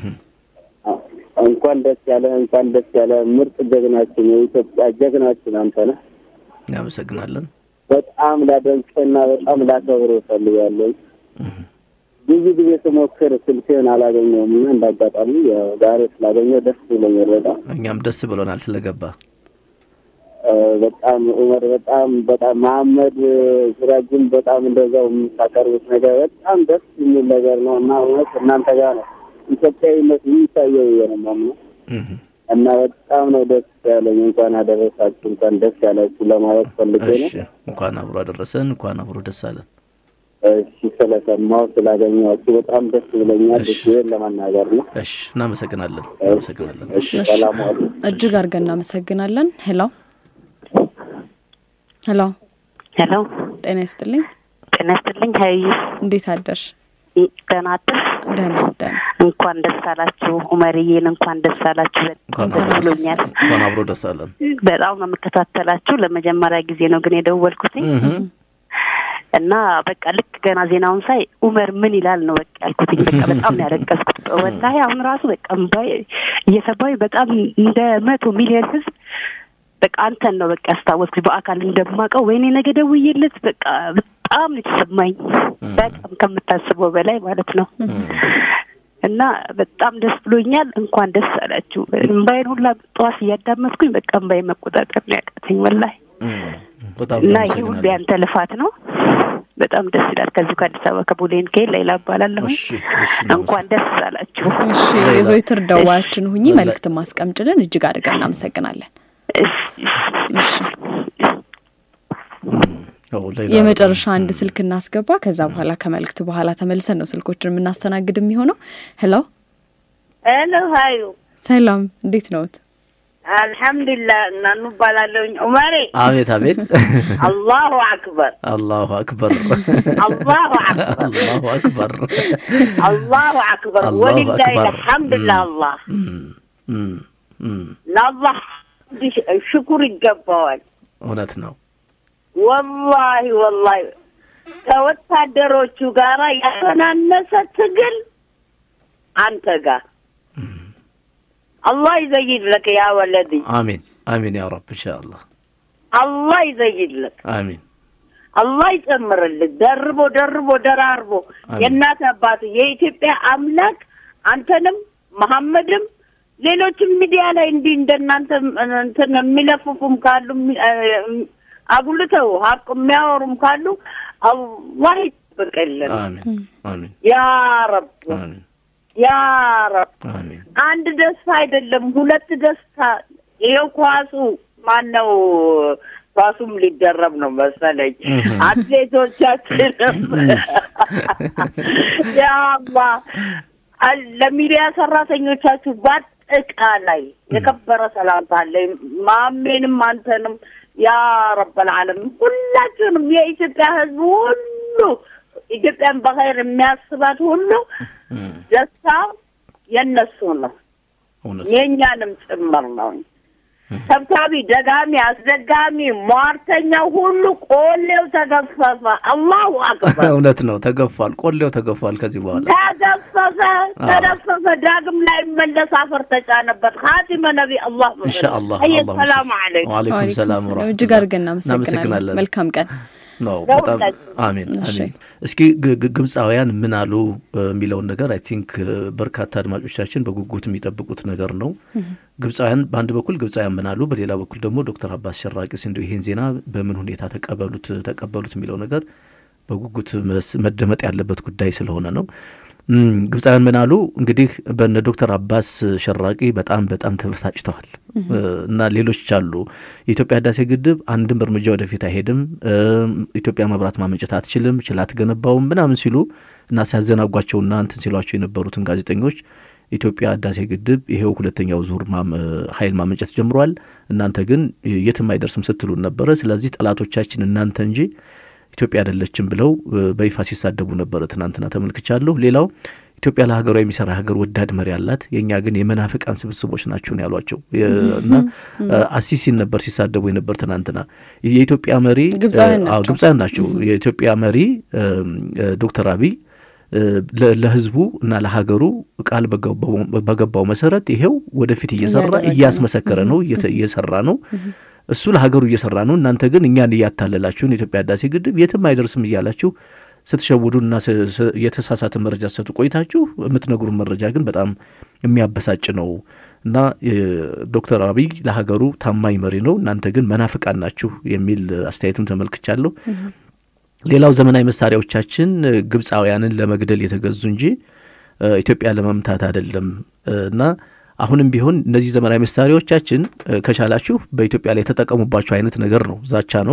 እንኳን ደስ ያለ እንኳን ደስ ያለ ምርጥ ጀግናችን የኢትዮጵያ ጀግናችን አንተ ነህ። እናመሰግናለን። በጣም ላደንቅና በጣም ላከብር እፈልጋለሁ። ብዙ ጊዜ ስሞክር ስልክህን አላገኘውም እና እንዳጋጣሚ ያው ዛሬ ስላገኘው ደስ ብሎኛል በጣም እኛም ደስ ብሎናል ስለገባ። በጣም ኡመር በጣም በጣም መሀመድ ሲራጅን በጣም እንደዛው የምታቀርቡት ነገር በጣም ደስ የሚል ነገር ነው እና እውነት እናንተ ጋር ነው ኢትዮጵያዊነት የሚታየው ብዬ ነው የማምነው እና በጣም ነው ደስ ያለኝ። እንኳን አደረሳችሁ እንኳን ደስ ያላችሁ ለማለት ፈልጌ ነው። እሺ፣ እንኳን አብሮ አደረሰን። እንኳን አብሮ ደስ አለን። እሺ፣ ስለሰማሁ ስላገኘኋችሁ በጣም ደስ ብሎኛል። እሺ። ይህን ለመናገር ነው። እሺ፣ እናመሰግናለን። እናመሰግናለን። እሺ፣ ሰላም ዋሉ። እጅግ አድርገን እናመሰግናለን። ሄሎ ሄሎ፣ ሄሎ፣ ጤና ይስጥልኝ። ጤና ይስጥልኝ። ሀይ እንዴት አደርሽ? ደህና አደርሽ? ደህና ደህና። እንኳን ደስ አላችሁ ኡመርዬን፣ እንኳን ደስ አላችሁ። እንኳን በጣም አብሮ ደስ ደስ ብሎኛል። እንኳን አብሮ ደስ አለን። በጣም ነው የምከታተላችሁ። ለመጀመሪያ ጊዜ ነው ግን የደወልኩትኝ እና በቃ ልክ ገና ዜናውን ሳይ ኡመር ምን ይላል ነው በቃ ያልኩትኝ። በቃ በጣም ነው ያለቀስኩት። ወላሂ አሁን ራሱ በቃ እምባዬ እየሰባዊ በጣም እንደ መቶ ሚሊዮን ህዝብ በቃ አንተን ነው በቃ ያስታወስኩኝ በአካል እንደማውቀው። ወይኔ ነገ ደውዬለት በቃ በጣም ነው የተሰማኝ፣ በጣም ከምታስበው በላይ ማለት ነው። እና በጣም ደስ ብሎኛል። እንኳን ደስ አላችሁ። እምባዬን ሁላ ጠዋት እያዳመጥኩኝ በቃ እምባዬ መቆጣጠር ነው ያቃተኝ ወላሂ። በጣም እና ይህ ሁሉ እናመሰግናለን። ያንተ ልፋት ነው። በጣም ደስ ይላል። ከዚሁ ከአዲስ አበባ ከቦሌን ከሄድ ሌላ እባላለሁ። እሺ፣ እሺ፣ እንኳን ደስ አላችሁ። እሺ ሌላ- የዘወትር ደዋያችን ሁኚ። ሌላ- መልእክት ማስቀምጭልን። እጅግ አድርገን እናመሰግናለን። እሺ ያው ሌላ- የመጨረሻ አንድ ስልክ እናስገባ። ከዛ በኋላ ከመልእክት በኋላ ተመልሰን ነው ስልኮችን የምናስተናግድ የሚሆነው። ሄሎ ሄሎ ሀዩ ሰላም፣ እንዴት ነዎት? አልሐምዱሊላህ እናኑ እባላለሁኝ። ኡመሬ አቤት አቤት። አላሁ አክበር አላሁ አክበር አላሁ አክበር አላሁ አክበር አላሁ አክበር አላሁ ወሊላሂ አክበር። ልሐምድ ለአላህ እም፣ እም፣ ለአላህ ሽኩር ይገባዋል። እውነት ነው። ወላሂ ወላሂ ከወታደሮቹ ጋራ ያተናነሰ ትግል አንተ ጋር አላህ ይዘይድ ለክ ያ ወለዲ አሚን አሚን ያ ረብ ኢንሻአላህ አላህ ይዘይድ ለክ አሚን አላህ ይጨምርልህ። ደርቦ ደርቦ ደራርቦ አሜን። የእናት አባት የኢትዮጵያ አምላክ አንተንም መሐመድም ሌሎችም ሚዲያ ላይ እንዲህ እንደናንተ እንትን የሚለፍፉም ካሉ የሚ- እ- አጉልተው ሀቅ የሚያወሩም ካሉ አላህ ይጠብቅልን። አሚን አሚን ያ ረብ አሚን ያ ረብ አሚን አንድ ደስታ አይደለም ሁለት ደስታ። ይኸው ኳሱ ማን ነው? ኳሱም ሊደረብ ነው መሰለኝ። እህም። አትሌቶቻችንም ያአላህ አል- ለሚዲያ ሰራተኞቻችሁ በአጠቃላይ የከበረ ሰላምታ አለኝ። ማሜንም አንተንም ያ ረበል ዓለሚን ሁላችሁንም የኢትዮጵያ ሕዝብ ሁሉ ኢትዮጵያን በኸይር የሚያስባት ሁሉ ደስታው የእነሱ ነው፣ እውነት የእኛንም ጭምር ነው። ሰብሳቢ፣ ደጋሚ፣ አስደጋሚ፣ ሟርተኛው ሁሉ ቆሌው ተገፈፈ። አላሁ አክበር እውነት ነው። ተገፏል፣ ቆሌው ተገፏል። ከዚህ በኋላ ተገፈፈ፣ ተደፈፈ። ዳግም ላይ መለስ አፈር ተጫነበት። ኻቲመ ነቢ አላህ ኢንሻአላህ አየ አላሁ ሰላም አለይኩም ወአለይኩም ሰላም ወራህመቱላህ። እጅግ አድርገን እናመሰግናለን። እናመሰግናለን። መልካም ቀን። ነው ለሁላችንም። በጣም አሜን እሺ። አሜን። እስኪ ግ- ግ- ግብፃውያን ምን አሉ እ፣ የሚለውን ነገር አይ ቲንክ በርካታ አድማጮቻችን በጉጉት የሚጠብቁት ነገር ነው። ግብፃውያን በአንድ በኩል ግብፃውያን ምን አሉ፣ በሌላ በኩል ደግሞ ዶክተር አባስ ሸራቂስ እንዲሁ ይሄን ዜና በምን ሁኔታ ተቀበሉት ተቀበሉት የሚለው ነገር በጉጉት መስ- መደመጥ ያለበት ጉዳይ ስለሆነ ነው። እም፣ ግብፃውያን ምን አሉ እንግዲህ በነ ዶክተር አባስ ሸራቂ በጣም በጣም ተበሳጭተዋል እ፣ እና ሌሎች አሉ የኢትዮጵያ ህዳሴ ግድብ አንድም እርምጃ ወደፊት አይሄድም፣ እም፣ ኢትዮጵያ መብራት ማመንጨት አትችልም፣ ችላ አትገነባውም ምናምን ሲሉ እና ሲያዘናጓቸውና እንትን ሲሏቸው የነበሩትን ጋዜጠኞች ኢትዮጵያ ህዳሴ ግድብ ይሄው ሁለተኛው ዙር ማም- ኃይል ማመንጨት ጀምሯል፣ እናንተ ግን የትም አይደርስም ስትሉን ነበረ። ስለዚህ ጠላቶቻችን እናንተ እንጂ ኢትዮጵያ አይደለችም ብለው እ፣ በይፋ ሲሳደቡ ነበረ። ትናንትና ተመልክቻለሁ። ሌላው ኢትዮጵያ ለሀገሯ የሚሰራ ሀገር ወዳድ መሪ አላት። የእኛ ግን የመናፍቃን ስብስቦች ናቸው ነው ያሏቸው እና አሲሲን ነበር ሲሳደቡ የነበር ትናንትና። የኢትዮጵያ መሪ ግብፃውያን ናቸው። የኢትዮጵያ መሪ ዶክተር አብይ ለህዝቡ እና ለሀገሩ ቃል በገባው መሰረት ይሄው ወደፊት እየሰራ እያስመሰከረ ነው፣ እየሰራ ነው። እሱ ለሀገሩ እየሰራ ነው። እናንተ ግን እኛን እያታለላችሁን የኢትዮጵያ ህዳሴ ግድብ የትም አይደርስም እያላችሁ ስትሸውዱና የተሳሳተ መረጃ ሰጡ ቆይታችሁ የምትነግሩን መረጃ ግን በጣም የሚያበሳጭ ነው እና ዶክተር አብይ ለሀገሩ ታማኝ መሪ ነው፣ እናንተ ግን መናፍቃን ናችሁ የሚል አስተያየትም ተመልክቻለሁ። ሌላው ዘመናዊ መሳሪያዎቻችን ግብፃውያንን ለመግደል የተገዙ እንጂ ኢትዮጵያ ለመምታት አይደለም እና አሁንም ቢሆን እነዚህ ዘመናዊ መሳሪያዎቻችን ከቻላችሁ በኢትዮጵያ ላይ የተጠቀሙባቸው አይነት ነገር ነው፣ ዛቻ ነው።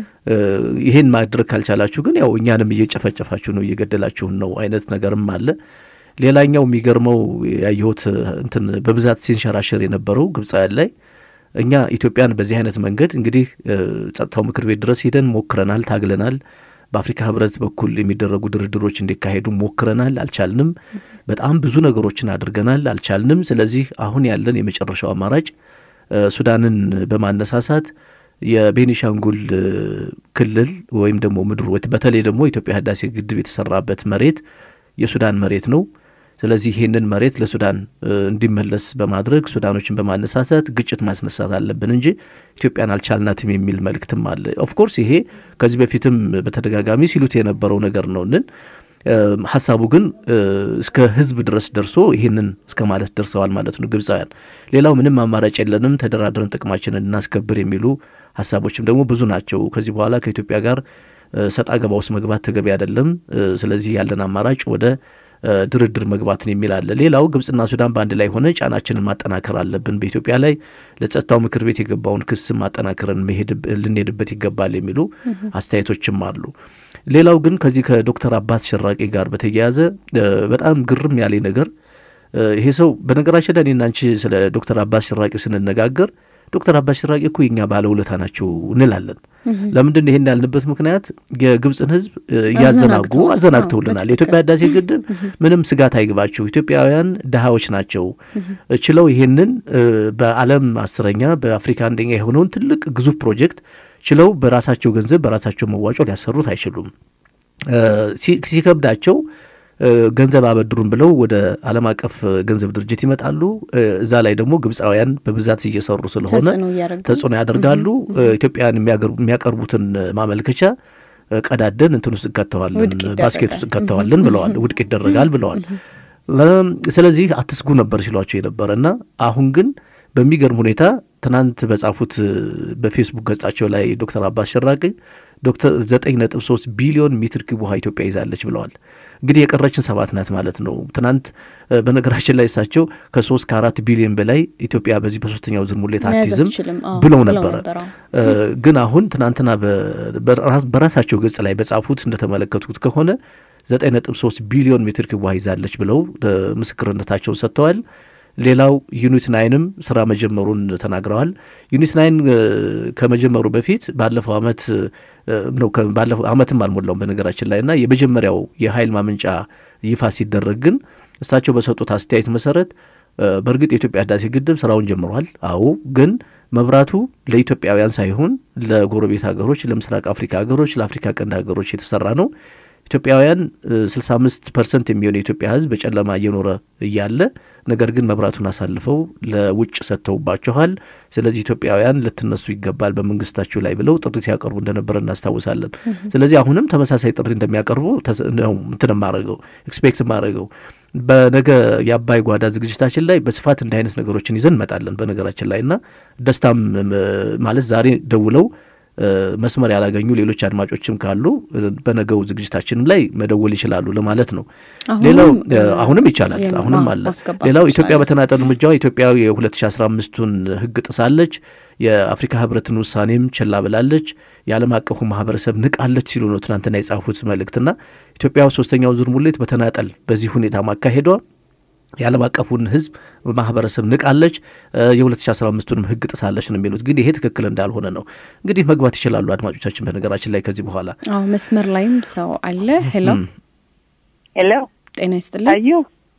ይህን ማድረግ ካልቻላችሁ ግን ያው እኛንም እየጨፈጨፋችሁ ነው፣ እየገደላችሁን ነው አይነት ነገርም አለ። ሌላኛው የሚገርመው ያየሁት እንትን በብዛት ሲንሸራሸር የነበረው ግብፃውያን ላይ እኛ ኢትዮጵያን በዚህ አይነት መንገድ እንግዲህ ጸጥታው ምክር ቤት ድረስ ሄደን ሞክረናል፣ ታግለናል። በአፍሪካ ህብረት በኩል የሚደረጉ ድርድሮች እንዲካሄዱ ሞክረናል፣ አልቻልንም። በጣም ብዙ ነገሮችን አድርገናል፣ አልቻልንም። ስለዚህ አሁን ያለን የመጨረሻው አማራጭ ሱዳንን በማነሳሳት የቤኒሻንጉል ክልል ወይም ደግሞ ምድር በተለይ ደግሞ ኢትዮጵያ ህዳሴ ግድብ የተሰራበት መሬት የሱዳን መሬት ነው። ስለዚህ ይህንን መሬት ለሱዳን እንዲመለስ በማድረግ ሱዳኖችን በማነሳሳት ግጭት ማስነሳት አለብን እንጂ ኢትዮጵያን አልቻልናትም የሚል መልእክትም አለ። ኦፍኮርስ ይሄ ከዚህ በፊትም በተደጋጋሚ ሲሉት የነበረው ነገር ነው ንን ሀሳቡ ግን እስከ ህዝብ ድረስ ደርሶ ይህንን እስከ ማለት ደርሰዋል ማለት ነው ግብፃውያን። ሌላው ምንም አማራጭ የለንም ተደራድረን ጥቅማችንን እናስከብር የሚሉ ሀሳቦችም ደግሞ ብዙ ናቸው። ከዚህ በኋላ ከኢትዮጵያ ጋር ሰጣ ገባ ውስጥ መግባት ተገቢ አይደለም። ስለዚህ ያለን አማራጭ ወደ ድርድር መግባትን የሚል አለ። ሌላው ግብጽና ሱዳን በአንድ ላይ ሆነ ጫናችንን ማጠናከር አለብን፣ በኢትዮጵያ ላይ ለጸጥታው ምክር ቤት የገባውን ክስ ማጠናከርን ልንሄድበት ይገባል የሚሉ አስተያየቶችም አሉ። ሌላው ግን ከዚህ ከዶክተር አባስ ሸራቂ ጋር በተያያዘ በጣም ግርም ያለኝ ነገር ይሄ ሰው በነገራችን ላይ እኔና አንቺ ስለ ዶክተር አባስ ሸራቂ ስንነጋገር ዶክተር አባስ ሸራቂ እኮ የኛ ባለውለታ ናቸው እንላለን። ለምንድን ይሄን ያልንበት ምክንያት የግብፅን ሕዝብ እያዘናጉ አዘናግተውልናል። የኢትዮጵያ ህዳሴ ግድብ ምንም ስጋት አይግባቸው፣ ኢትዮጵያውያን ድሃዎች ናቸው ችለው ይሄንን በዓለም አስረኛ በአፍሪካ አንደኛ የሆነውን ትልቅ ግዙፍ ፕሮጀክት ችለው በራሳቸው ገንዘብ በራሳቸው መዋጮ ሊያሰሩት አይችሉም። ሲከብዳቸው ገንዘብ አበድሩን ብለው ወደ ዓለም አቀፍ ገንዘብ ድርጅት ይመጣሉ። እዛ ላይ ደግሞ ግብፃውያን በብዛት እየሰሩ ስለሆነ ተጽዕኖ ያደርጋሉ። ኢትዮጵያን የሚያቀርቡትን ማመልከቻ ቀዳደን እንትን ውስጥ እንከተዋለን፣ ባስኬት ውስጥ እንከተዋለን ብለዋል። ውድቅ ይደረጋል ብለዋል። ስለዚህ አትስጉ ነበር ሲሏቸው የነበረ እና አሁን ግን በሚገርም ሁኔታ ትናንት በጻፉት በፌስቡክ ገጻቸው ላይ ዶክተር አባስ ሸራቂ ዶክተር ዘጠኝ ነጥብ ሶስት ቢሊዮን ሜትር ኪዩብ ውሃ ኢትዮጵያ ይዛለች ብለዋል። እንግዲህ የቀረችን ሰባት ናት ማለት ነው። ትናንት በነገራችን ላይ እሳቸው ከሶስት ከአራት ቢሊዮን በላይ ኢትዮጵያ በዚህ በሶስተኛው ዙር ሙሌት አትይዝም ብለው ነበረ። ግን አሁን ትናንትና በራሳቸው ገጽ ላይ በጻፉት እንደተመለከቱት ከሆነ ዘጠኝ ነጥብ ሶስት ቢሊዮን ሜትር ኪዩብ ውሃ ይዛለች ብለው ምስክርነታቸውን ሰጥተዋል። ሌላው ዩኒት ናይንም ስራ መጀመሩን ተናግረዋል። ዩኒት ናይን ከመጀመሩ በፊት ባለፈው አመት ነው ባለፈው አመትም አልሞላውም በነገራችን ላይ እና የመጀመሪያው የኃይል ማመንጫ ይፋ ሲደረግ ግን እሳቸው በሰጡት አስተያየት መሰረት በእርግጥ የኢትዮጵያ ህዳሴ ግድብ ስራውን ጀምሯል። አዎ ግን መብራቱ ለኢትዮጵያውያን ሳይሆን ለጎረቤት ሀገሮች፣ ለምስራቅ አፍሪካ ሀገሮች፣ ለአፍሪካ ቀንድ ሀገሮች የተሰራ ነው። ኢትዮጵያውያን ስልሳ አምስት ፐርሰንት የሚሆን የኢትዮጵያ ህዝብ በጨለማ እየኖረ እያለ ነገር ግን መብራቱን አሳልፈው ለውጭ ሰጥተውባችኋል። ስለዚህ ኢትዮጵያውያን ልትነሱ ይገባል በመንግስታችሁ ላይ ብለው ጥሪ ሲያቀርቡ እንደነበረ እናስታውሳለን። ስለዚህ አሁንም ተመሳሳይ ጥሪ እንደሚያቀርቡ ነው እንትን ማድረገው ኤክስፔክት ማድረገው በነገ የአባይ ጓዳ ዝግጅታችን ላይ በስፋት እንዲህ አይነት ነገሮችን ይዘን እንመጣለን። በነገራችን ላይ እና ደስታም ማለት ዛሬ ደውለው መስመር ያላገኙ ሌሎች አድማጮችም ካሉ በነገው ዝግጅታችንም ላይ መደወል ይችላሉ ለማለት ነው። ሌላው አሁንም ይቻላል፣ አሁንም አለ። ሌላው ኢትዮጵያ በተናጠል እርምጃዋ ኢትዮጵያ የሁለት ሺ አስራ አምስቱን ህግ ጥሳለች፣ የአፍሪካ ህብረትን ውሳኔም ችላ ብላለች፣ የዓለም አቀፉ ማህበረሰብ ንቃለች ሲሉ ነው ትናንትና የጻፉት መልእክትና ኢትዮጵያ ሶስተኛው ዙር ሙሌት በተናጠል በዚህ ሁኔታ ማካሄዷ የዓለም አቀፉን ህዝብ ማህበረሰብ ንቃለች፣ የ2015ቱንም ህግ ጥሳለች ነው የሚሉት። ግን ይሄ ትክክል እንዳልሆነ ነው። እንግዲህ መግባት ይችላሉ አድማጮቻችን። በነገራችን ላይ ከዚህ በኋላ አዎ፣ መስመር ላይም ሰው አለ። ሄሎ ሄሎ፣ ጤና ይስጥልኝ። አዩ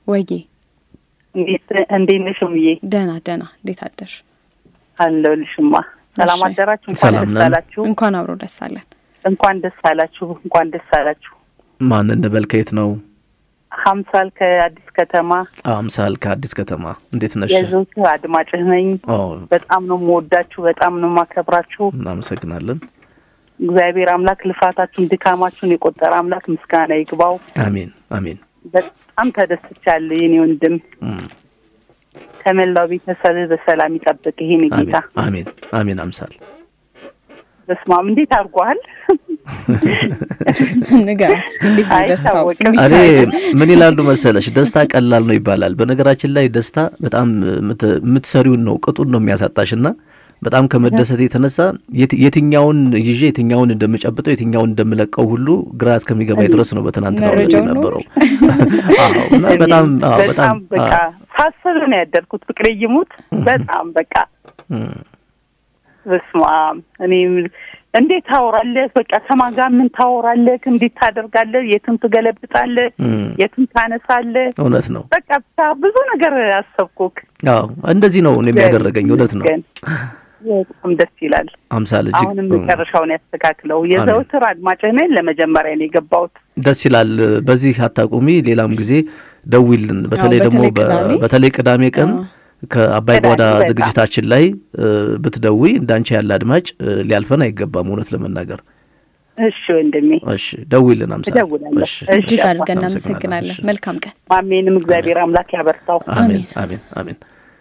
ወይዬ እንዴት ነሽ እምዬ? ደህና ደህና። እንዴት አደርሽ? አለሁልሽማ። ሰላም አደራችሁ? እንኳን ሰላም ደስ ነን። አላችሁ። እንኳን አብሮ ደስ አለን። እንኳን ደስ አላችሁ። እንኳን ደስ አላችሁ። ማን እንበል? ከየት ነው? ሀምሳል ከአዲስ ከተማ አምሳል ከአዲስ ከተማ። እንዴት ነሽ? የዘውትር አድማጭህ ነኝ። ኦ በጣም ነው የምወዳችሁ፣ በጣም ነው የማከብራችሁ። እናመሰግናለን። እግዚአብሔር አምላክ ልፋታችሁን ድካማችሁን የቆጠረ አምላክ ምስጋና ይግባው። አሜን አሜን። በጣም ተደስቻለሁ የኔ ወንድም። እም፣ ከመላው ቤተሰብ በሰላም ይጠብቅ ይሄን ጌታ። አሜን አሜን። አምሳል በስማም እንዴት አድርጓል? ንገራት እስኪ እንዴት ነው ደስታው? አይታወቅም። እኔ ምን ይላሉ መሰለሽ፣ ደስታ ቀላል ነው ይባላል። በነገራችን ላይ ደስታ በጣም የምት- የምትሰሪውን ነው ቅጡን ነው የሚያሳጣሽ እና በጣም ከመደሰት የተነሳ የት- የትኛውን ይዤ የትኛውን እንደምጨብጠው የትኛውን እንደምለቀው ሁሉ ግራ እስከሚገባኝ ድረስ ነው በትናንትናው ዕለት መረጃውን ነው? የነበረው። አዎ፣ እና በጣም አዎ፣ በጣም በጣም በቃ አዎ፣ ሳስብ ነው ያደርኩት። ፍቅሬ ይሙት በጣም በቃ እም፣ በስመ አብ እኔ እንዴት ታወራለህ? በቃ ከማን ጋር ምን ታወራለህ? እንዴት ታደርጋለህ? የትም ትገለብጣለህ፣ እም፣ የትም ታነሳለህ። እውነት ነው። በቃ ብቻ ብዙ ነገር አሰብኩክ። አዎ እንደዚህ ነው እኔም ያደረገኝ። እውነት ነው። ግን በጣም ደስ ይላል። አምሳል እጅግ አሁንም መጨረሻውን ያስተካክለው። የዘውትር አድማጭህ ነኝ። ለመጀመሪያ ነው የገባሁት። ደስ ይላል። በዚህ አታቁሚ። ሌላም ጊዜ ደዊልን። በተለይ አዎ፣ ደግሞ በተለይ ቅዳሜ። በ- በተለይ ቅዳሜ ቀን አዎ። ከአባይ ቅዳሜ ጓዳ በጣም። ዝግጅታችን ላይ እ፣ ብትደዊ እንዳንቺ ያለ አድማጭ እ፣ ሊያልፈን አይገባም። እውነት ለመናገር እሺ ወንድሜ እሺ፣ ደዊልን አምሳል። እደውላለሁ። እሺ፣ እሺ እጅግ አባ። አድርገን እናመሰግናለን። እናመሰግናለን። እሺ። መልካም ቀን። ማሜንም እግዚአብሔር አምላክ ያበርታው። አሜን አሜን አሜን።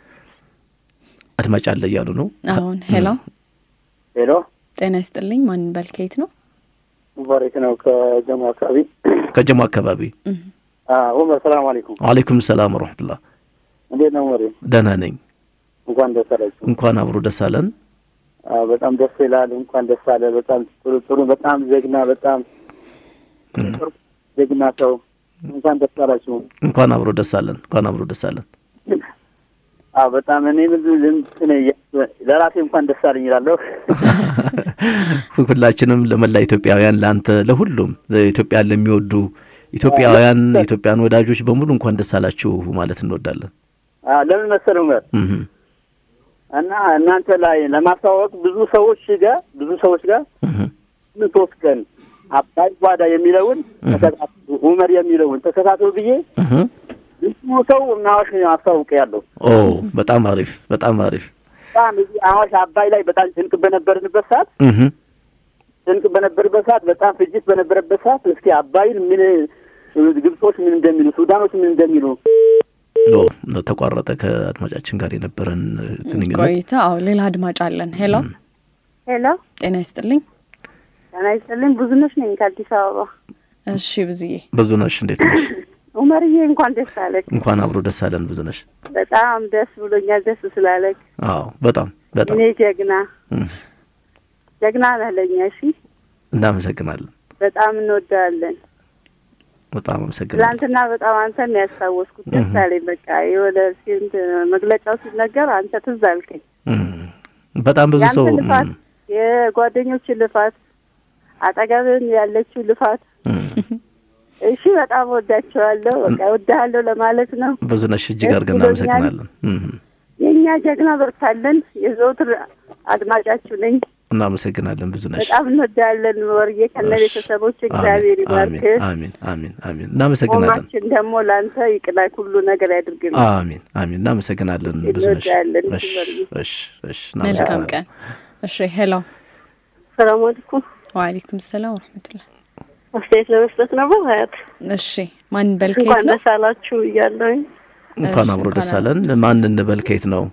አድማጭ አለ እያሉ ነው። አሁን ሄሎ፣ ሄሎ ጤና ይስጥልኝ። ማን በል ከየት ነው? ሙባረክ ነው ከጀሞ አካባቢ። ከጀሞ አካባቢ። ኡመር ሰላም አለይኩም። ወአለይኩም ሰላም ወረሕመቱላህ። እንዴት ነው ኡመር? ደህና ነኝ። እንኳን ደስ አላችሁ። እንኳን አብሮ ደስ አለን። አዎ፣ በጣም ደስ ይላል። እንኳን ደስ አለ። በጣም ጥሩ ጥሩ፣ በጣም ጀግና፣ በጣም ጥሩ ጀግና ሰው። እንኳን ደስ አላችሁ። እንኳን አብሮ ደስ አለን። እንኳን አብሮ ደስ አለን። አዎ፣ በጣም እኔ ብዙ እንትን ለራሴ እንኳን ደስ አለኝ እላለሁ። ሁላችንም ለመላ ኢትዮጵያውያን፣ ለአንተ፣ ለሁሉም ኢትዮጵያን ለሚወዱ ኢትዮጵያውያን ኢትዮጵያን ወዳጆች በሙሉ እንኳን ደስ አላችሁ ማለት እንወዳለን። አዎ፣ ለምን መሰለህ ኡመር እህ እና እናንተ ላይ ለማስተዋወቅ ብዙ ሰዎች ጋር ብዙ ሰዎች ጋር እህ ሶስት ቀን አባይ ጓዳ የሚለውን ተከታተሉ፣ ኡመር የሚለውን ተከታተሉ ብዬ እህ ብዙ ሰው አዋሽ አስታውቅ ያለው ኦ በጣም አሪፍ በጣም አሪፍ በጣም እዚህ አዋሽ አባይ ላይ በጣም ጭንቅ በነበርንበት ሰዓት እህ ጭንቅ በነበረበት ሰዓት በጣም ፍጅት በነበረበት ሰዓት እስኪ አባይን ምን ግብጾች ምን እንደሚሉ ሱዳኖች ምን እንደሚሉ ኦ ተቋረጠ ከአድማጫችን ጋር የነበረን ግንኙነት ቆይታ። አዎ ሌላ አድማጭ አለን። ሄሎ፣ ሄሎ ጤና ይስጥልኝ። ጤና ይስጥልኝ። ብዙነሽ ነኝ ከአዲስ አበባ። እሺ ብዙዬ፣ ብዙ ነሽ እንዴት ነሽ ኡመርዬ እንኳን ደስ አለክ። እንኳን አብሮ ደስ አለን ብዙ ነሽ በጣም ደስ ብሎኛል። ደስ ስላለክ አዎ በጣም በጣም እኔ ጀግና እህ ጀግና ነህ ለእኛ። እሺ እናመሰግናለን በጣም እንወዳለን። በጣም አመሰግናለሁ ትላንትና በጣም አንተን ነው ያስታወስኩት። ደስ እህ አለኝ። በቃ የሆነ ሲንት መግለጫው ሲነገር አንተ ትዝ አልከኝ። እህ በጣም ብዙ ሰው ያንተ ልፋት፣ የጓደኞች ልፋት፣ አጠገብን ያለችው ልፋት እሺ በጣም ወዳቸዋለሁ። በቃ ወዳሃለሁ ለማለት ነው። ብዙ ነሽ እጅግ ደስ አድርገን ብሎኛል። እናመሰግናለን እህ የእኛ ጀግና በርታለን። የዘውትር አድማጫችሁ ነኝ። እናመሰግናለን ብዙ ነሽ በጣም እንወዳለን። ወርዬ ከነ ቤተሰቦች እግዚአብሔር ይባርክ። አሜን አሜን አሜን አሜን እናመሰግናለን ሞማችን ደግሞ ለአንተ ይቅናይ፣ ሁሉ ነገር ያድርግልን። አሜን አሜን እናመሰግናለን ብዙ ነሽ እንወዳለን። እሺ እሺ እሺ መልካም እናመሰግናለን ቀን። እሺ ሄሎ፣ ሰላም አለይኩም። ወአለይኩም ሰላም ወረሕመቱላህ። አስተያየት ለመስጠት ነበር ሀያት። እሺ ማን በል ከየት እንኳን ነው? ደስ አላችሁ እያለሁኝ እንኳን አብሮ ደስ አለን ማን እንበል ከየት ነው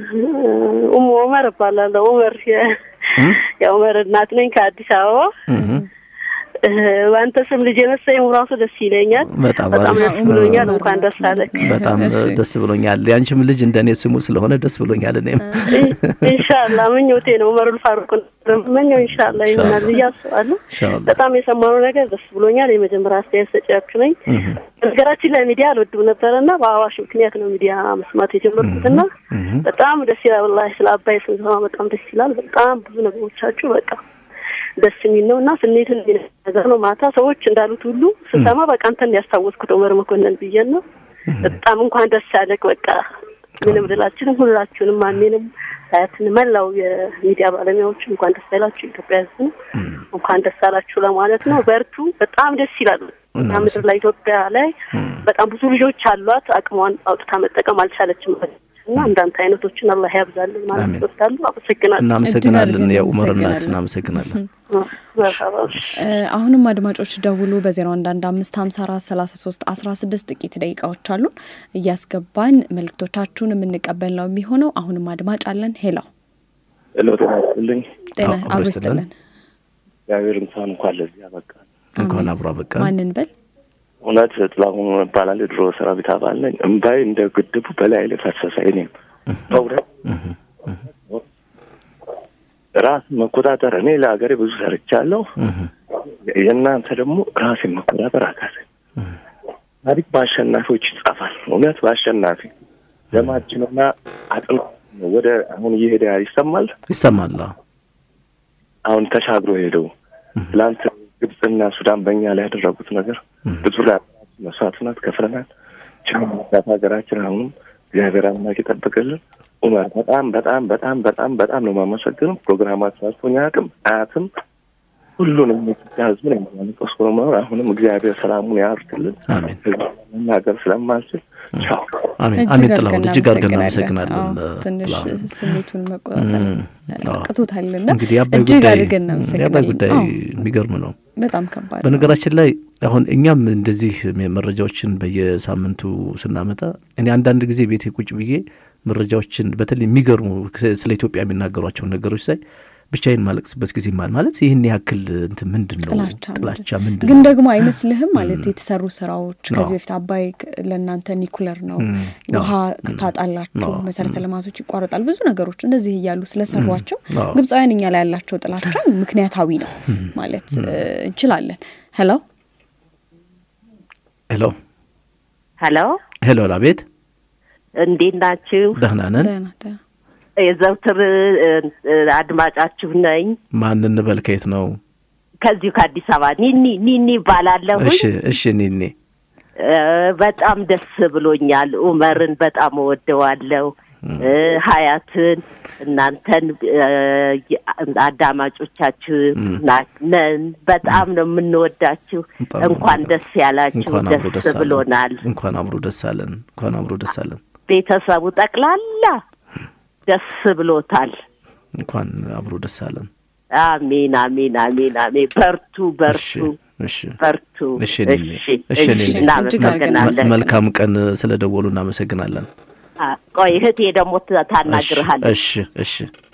ኡሙ ኡመር እባላለሁ። ኡመር የ- የኡመር እናት ነኝ ከአዲስ አበባ። እህ በአንተ ስም ልጅ የመሰለኝ ራሱ ደስ ይለኛል። በጣም በጣም አሪፍ ደስ ብሎኛል። እንኳን ደስ አለክ። በጣም እሺ። ደስ ብሎኛል ያንቺም ልጅ እንደኔ ስሙ ስለሆነ ደስ ብሎኛል እኔም ኢንሻአላህ ምኞቴ ነው። ኡመሩል ፋሩቅ መኘው ኢንሻአላህ ይሆናል ብዬ አስባለሁ። ኢንሻአላህ በጣም የሰማነው ነገር ደስ ብሎኛል። የመጀመሪያ አስተያየት ሰጪያችሁ ነኝ። እህ ነገራችን ላይ ሚዲያ አልወድም ነበረና በአዋሽ ምክንያት ነው ሚዲያ መስማት የጀመርኩትና እህ በጣም ደስ ይላል። ወላሂ ስለ አባይ ስንሰማ በጣም ደስ ይላል። በጣም ብዙ ነገሮቻችሁ በቃ ደስ የሚል ነው እና ስሜትን የሚነካ ነገር ነው። ማታ ሰዎች እንዳሉት ሁሉ ስሰማ በቃ አንተን ያስታወስኩት ኡመር መኮንን ብዬ ነው። በጣም እንኳን ደስ ያለህ። በቃ ምንም ልላችንም ሁላችሁንም ማሜንም አያትን መላው የሚዲያ ባለሙያዎች እንኳን ደስ ያላችሁ። ኢትዮጵያ ሕዝብ እንኳን ደስ ያላችሁ ለማለት ነው። በርቱ። በጣም ደስ ይላል። እና ምድር ላይ ኢትዮጵያ ላይ በጣም ብዙ ልጆች አሏት። አቅሟን አውጥታ መጠቀም አልቻለችም እና እንዳንተ አይነቶችን አላህ ያብዛልን ማለት እወዳለሁ። አመሰግናለሁ። እናመሰግናለን። የኡመር እናት እናመሰግናለን። አሁንም አድማጮች ደውሉ በዜሮ አንድ አንድ አምስት ሀምሳ አራት ሰላሳ ሶስት አስራ ስድስት ጥቂት ደቂቃዎች አሉን እያስገባን መልእክቶቻችሁን የምንቀበል ነው የሚሆነው። አሁንም አድማጭ አለን። ሄላው ሄሎ፣ ጤና ይስጥልኝ። ጤና አብሮ ይስጥልን። እግዚአብሔር እንኳን እንኳን ለዚህ ያበቃ እንኳን አብሮ አበቃ። ማንን በል እውነት ጥላሁን እባላለሁ። የድሮ ሰራዊት አባል ነኝ። እምባይ እንደ ግድቡ በላይ ላይ ፈሰሰ። እኔም በእውነት ራስ መቆጣጠር እኔ ለሀገሬ ብዙ ሰርቻለሁ። የእናንተ ደግሞ ራሴን መቆጣጠር አቃተኝ። ታሪክ በአሸናፊዎች ይጻፋል። እውነት በአሸናፊ ደማችንና አጥና ወደ አሁን እየሄደ ይሰማል ይሰማል። አሁን ተሻግሮ ሄደው ትላንት ግብፅና ሱዳን በእኛ ላይ ያደረጉት ነገር ብዙ ላይ መስዋዕትነት ከፍለናል። ችግር ሀገራችን አሁንም እግዚአብሔር አምላክ ይጠብቅልን። ኡመር በጣም በጣም በጣም በጣም በጣም ነው የማመሰግነው። ፕሮግራማችሁ አልፎኝ አያውቅም አያትም ሁሉንም የኢትዮጵያ ሕዝብን የሚያነቀስ ነው። አሁንም እግዚአብሔር ሰላሙን ያርግልን። መናገር ስለማልችል ቻው። አሜን አሜን። ጥላሁን እጅግ አድርገን እናመሰግናለን። ትንሽ ስሜቱን መቆጣጠር ቅቶታልና እንግዲህ የአባይ እጅግ ጉዳይ አድርገን የአባይ እናመሰግናለን። ጉዳይ አዎ፣ የሚገርም ነው። በጣም ከባድ ነው። በነገራችን ላይ አሁን እኛም እንደዚህ መረጃዎችን በየሳምንቱ ስናመጣ እኔ አንዳንድ ጊዜ ቤቴ ቁጭ ብዬ መረጃዎችን በተለይ የሚገርሙ ስለ ኢትዮጵያ የሚናገሯቸውን ነገሮች ሳይ ብቻዬን ማለቅስበት ጊዜ ማል ማለት ይህን ያክል እንትን ምንድን ነው ጥላቻ ጥላቻ ምንድን ግን ነው? ደግሞ አይመስልህም ማለት የተሰሩ ስራዎች አዎ። ከዚህ በፊት አባይ ክ- ለእናንተ ኒኩለር ነው፣ ም፣ ውሃ አዎ፣ ታጣላችሁ፣ አዎ፣ መሰረተ ልማቶች ይቋረጣል፣ ብዙ ነገሮች እንደዚህ እያሉ ስለሰሯቸው አዎ። ግብፃውያን እኛ ላይ ያላቸው ጥላቻ ምክንያታዊ ነው ማለት እ, እንችላለን። ሄሎ ሄሎ ሄሎ፣ ሄሎ አቤት እንዴት ናችሁ? ደህና ነን። ደህና ደህና የዘውትር እ, እ, አድማጫችሁ ነኝ። ማን እንበል ከየት ነው? ከዚሁ ከአዲስ አበባ ኒኒ ኒኒ ይባላለሁኝ። እሺ እሺ ኒኒ እ፣ በጣም ደስ ብሎኛል። ኡመርን በጣም እወደዋለሁ። እ፣ ሀያትን እናንተን እ፣ የ- አዳማጮቻችሁ ም። ና- ነን። በጣም ነው የምንወዳችሁ። በጣም እንኳን ደስ ያላችሁ። እንኳን አብሮ ደስ ደስ አለን። ብሎናል። እንኳን አብሮ ደስ አለን። እንኳን አብሮ ደስ አለን። ቤተሰቡ ጠቅላላ ደስ ብሎታል። እንኳን አብሮ ደስ አለን። አሜን አሜን አሜን አሜን። በርቱ በርቱ እሺ በርቱ። እሺ ኒኒ እሺ እሺ እሺ፣ ኒኒ እናመሰግናለን። መልካም ቀን ስለ ደወሉ እናመሰግናለን። አ፣ ቆይ እህቴ ደግሞ ት- ታናግርሃለች። እሺ እሺ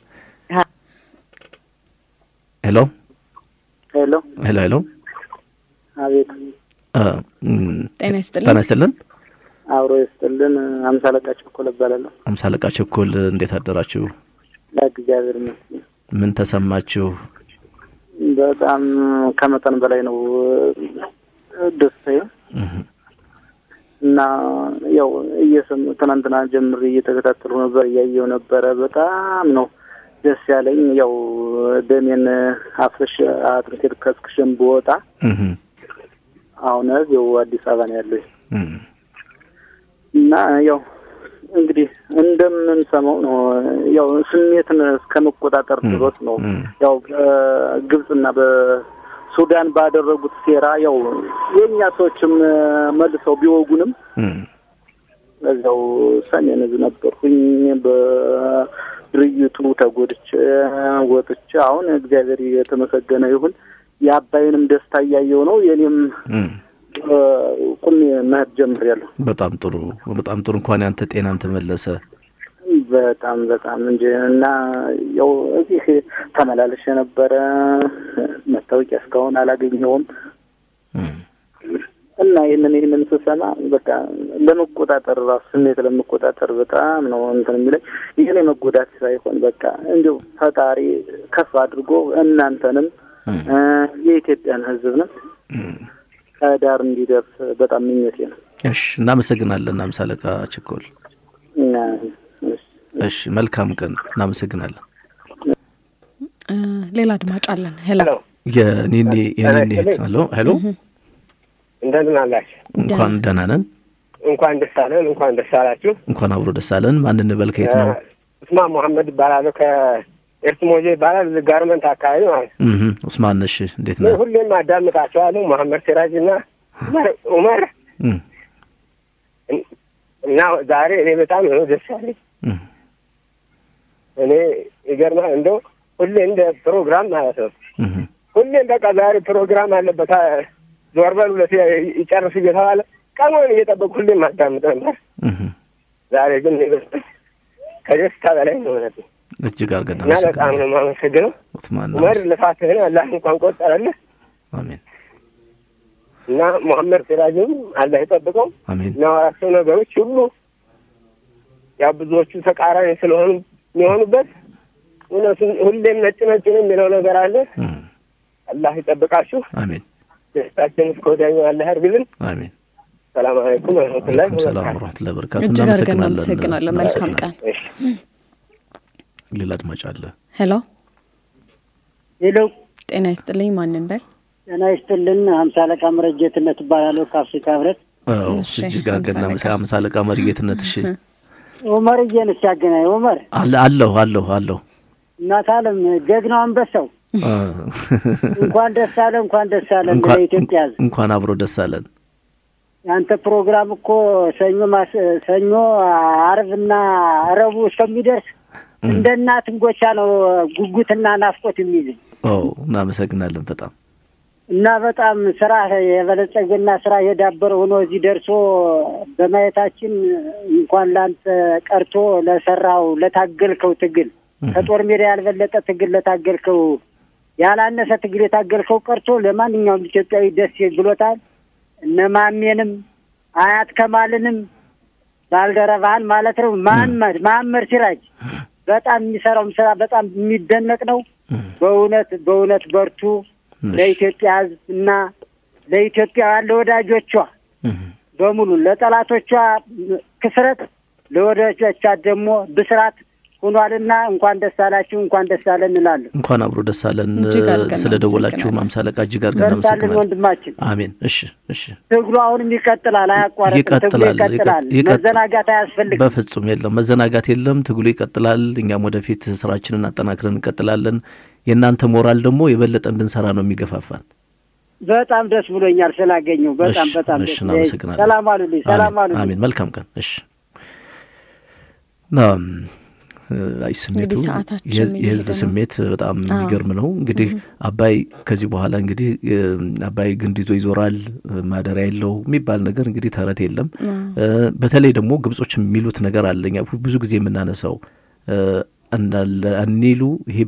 ሄሎ ሄሎ ሄሎ ሄሎ አቤት እ፣ እም፣ ጤና ይስጥልን። ጤና ይስጥልን። አብሮ ይስጥልን። አምሳ አለቃ ቸኮል እባላለሁ። አምሳ አለቃ ቸኮል እንዴት አደራችሁ? ለእግዚአብሔር ይመስገን ምን ተሰማችሁ? በጣም ከመጠን በላይ ነው ደስታዬ እና ያው እየሰሙ ትናንትና ጀምሬ እየተከታተሉ ነበር፣ እያየው ነበረ። በጣም ነው ደስ ያለኝ። ያው ደሜን አፍስሽ አጥንቴን ከስክሽን ብወጣ እህ አሁን ያው አዲስ አበባ ነው ያለው እም፣ እና ያው እንግዲህ እንደምንሰማው ነው ያው ስሜትን እስከ መቆጣጠር ድረስ ነው ያው በግብጽና በሱዳን ባደረጉት ሴራ ያው የእኛ ሰዎችም መልሰው ቢወጉንም እም፣ በዚያው ሰሜን እዝ ነበርኩኝ በድርጅቱ ተጎድቼ ወጥቼ አሁን እግዚአብሔር የተመሰገነ ይሁን የአባይንም ደስታ እያየው ነው የኔም እም። ቁሜ መሄድ ጀምሬያለሁ። በጣም ጥሩ በጣም ጥሩ። እንኳን ያንተ ጤናም ተመለሰ። በጣም በጣም እንጂ እና ያው እዚህ ተመላለሽ የነበረ መታወቂያ እስካሁን አላገኘውም እና ይህንን ይህንን ስሰማ በቃ ለመቆጣጠር ራሱ ስሜት ለመቆጣጠር በጣም ነው እንትን የሚለኝ ይህን የመጎዳት ሳይሆን በቃ እንዲሁ ፈጣሪ ከፍ አድርጎ እናንተንም የኢትዮጵያን ሕዝብንም ከዳር እንዲደርስ በጣም ምኞቴ ነው። እሺ፣ እናመሰግናለን አምሳ አለቃ ችኮል። እና እሺ፣ መልካም ቀን። እናመሰግናለን። እ፣ ሌላ አድማጭ አለን። ሄሎ የኒኒ የኒኒ እህት ሄሎ ሄሎ፣ እንደምን አላችሁ? እንኳን ደህና ነን። እንኳን ደስ አለን፣ እንኳን ደስ አላችሁ። እንኳን አብሮ ደስ አለን። ማን እንበል? ከየት ነው? ኡስማን መሐመድ ይባላለሁ። ከኤርትሞዜ ይባላል። እዚህ ጋርመንት አካባቢ ማለት ነው። እህ ኡስማን፣ እሺ፣ እንዴት እኔ ነህ? ሁሌም አዳምጣቸዋለሁ። መሐመድ ሲራጅ እና ዑመር ዑመር እህ እና ዛሬ እኔ በጣም ነው ደስ ያለኝ። እህ እኔ ይገርማል። እንደው ሁሌ እንደ ፕሮግራም ማለት ነው እህ ሁሌም በቃ ዛሬ ፕሮግራም አለበት አ- ዞር በል ሁለት ይጨርስ እየተባለ ቀኑን እየጠበቁ ሁሌም አዳምጥ ነበር። እህ ዛሬ ግን እኔ በጣም ከደስታ በላይ ነው እውነት ነው። እጅግ አድርገን እና በጣም ነው የማመሰግነው ኡስማን ዑመር ልፋትህን አላህ እንኳን ቆጠረልህ አሜን እና መሐመድ ሲራጅም አላህ ይጠብቀው። አሜን የሚያወራቸው ነገሮች ሁሉ ያው ብዙዎቹ ተቃራኒ ስለሆኑ የሚሆኑበት እውነቱን ሁሌም ነጭ ነጭ ነው የሚለው ነገር አለ። አላህ ይጠብቃችሁ። አሜን ደስታችን እስከ ወዲያኛው አላህ ያርግልን። አሜን። ሰላም አለይኩም ወረህመቱላሂ ወአለይኩም ሰላም ወበረካቱ። ወረህመቱላሂ ወበረካቱ። እጅግ አድርገን እናመሰግናለን። እናመሰግናለን። መልካም ቀን። ሌላ አድማጭ አለ። ሄሎ ሄሎ፣ ጤና ይስጥልኝ። ማንን በል? ጤና ይስጥልን። ሀምሳ አለቃ መረጀትነት እባላለሁ ከአፍሪካ ህብረት። አዎ እሺ፣ እጅግ አድርገን ሃምሳ እናመሰ- ሃምሳ አለቃ መርጌትነት። እሺ ኡመርዬን እስኪ ያገናኝ። ኡመር አለ አለሁ አለሁ አለሁ እናት አለም ጀግናው አንበሳው አ፣ እንኳን ደስ አለ እንኳን ደስ አለ እንኳን ለኢትዮጵያ ህዝብ። እንኳን አብሮ ደስ አለን። ያንተ ፕሮግራም እኮ ሰኞ ማስ ሰኞ አርብና ረቡዕ እስከሚደርስ እንደ እናት እንጎቻ ነው ጉጉትና ናፍቆት የሚይዝኝ ኦ እናመሰግናለን በጣም እና በጣም ስራ የበለጸገና ስራ የዳበረ ሆኖ እዚህ ደርሶ በማየታችን እንኳን ለአንተ ቀርቶ ለሰራው ለታገልከው ትግል ከጦር ሜዳ ያልበለጠ ትግል ለታገልከው ያላነሰ ትግል የታገልከው ቀርቶ ለማንኛውም ኢትዮጵያዊ ደስ ብሎታል። እነ ማሜንም አያት ከማልንም ባልደረባህን ማለት ነው መሀመድ መሀመድ ሲራጅ በጣም የሚሰራውም ስራ በጣም የሚደነቅ ነው። በእውነት በእውነት በርቱ። ለኢትዮጵያ ሕዝብ እና ለኢትዮጵያውያን ለወዳጆቿ በሙሉ ለጠላቶቿ ክስረት ለወዳጆቿ ደግሞ ብስራት ሆኗልና እንኳን ደስ አላችሁ፣ እንኳን ደስ አለን እንላለን። እንኳን አብሮ ደስ አለን። እጅግ አድርገን ስለ ደወላችሁ ሃምሳ አለቃ እጅግ አድርገን በርታልን እናመሰግናለን። ወንድማችን። አሜን። እሺ እሺ ትግሉ አሁንም ይቀጥላል፣ አያቋረጥም። ትግሉ ይቀጥላል ይቀጥላል። ይቀጥ- መዘናጋት አያስፈልግም። በፍጹም የለም፣ መዘናጋት የለም። ትግሉ ይቀጥላል። እኛም ወደፊት ስራችንን አጠናክረን እንቀጥላለን። የእናንተ ሞራል ደግሞ የበለጠ እንድንሰራ ነው የሚገፋፋን። በጣም ደስ ብሎኛል ስላገኘው። በጣም እሺ፣ በጣም እሺ፣ ደስ እናመሰግናለን። ሰላም አሉልኝ፣ ሰላም አሜን፣ አሉልኝ። አሜን። መልካም ቀን። እሺ አም፣ አይ ስሜቱ እንግዲህ ሰዓታችን የህዝብ- የህዝብ እየሄደ ነው። ስሜት በጣም አዎ። የሚገርም ነው። እንግዲህ አባይ ከዚህ በኋላ እንግዲህ እ፣ አባይ ግንድ ይዞ ይዞራል ማደሪያ የለው የሚባል ነገር እንግዲህ ተረት የለም። እ፣ በተለይ ደግሞ ግብጾች የሚሉት ነገር አለ እኛ ብዙ ጊዜ የምናነሳው እ፣ እንዳለ አኒሉ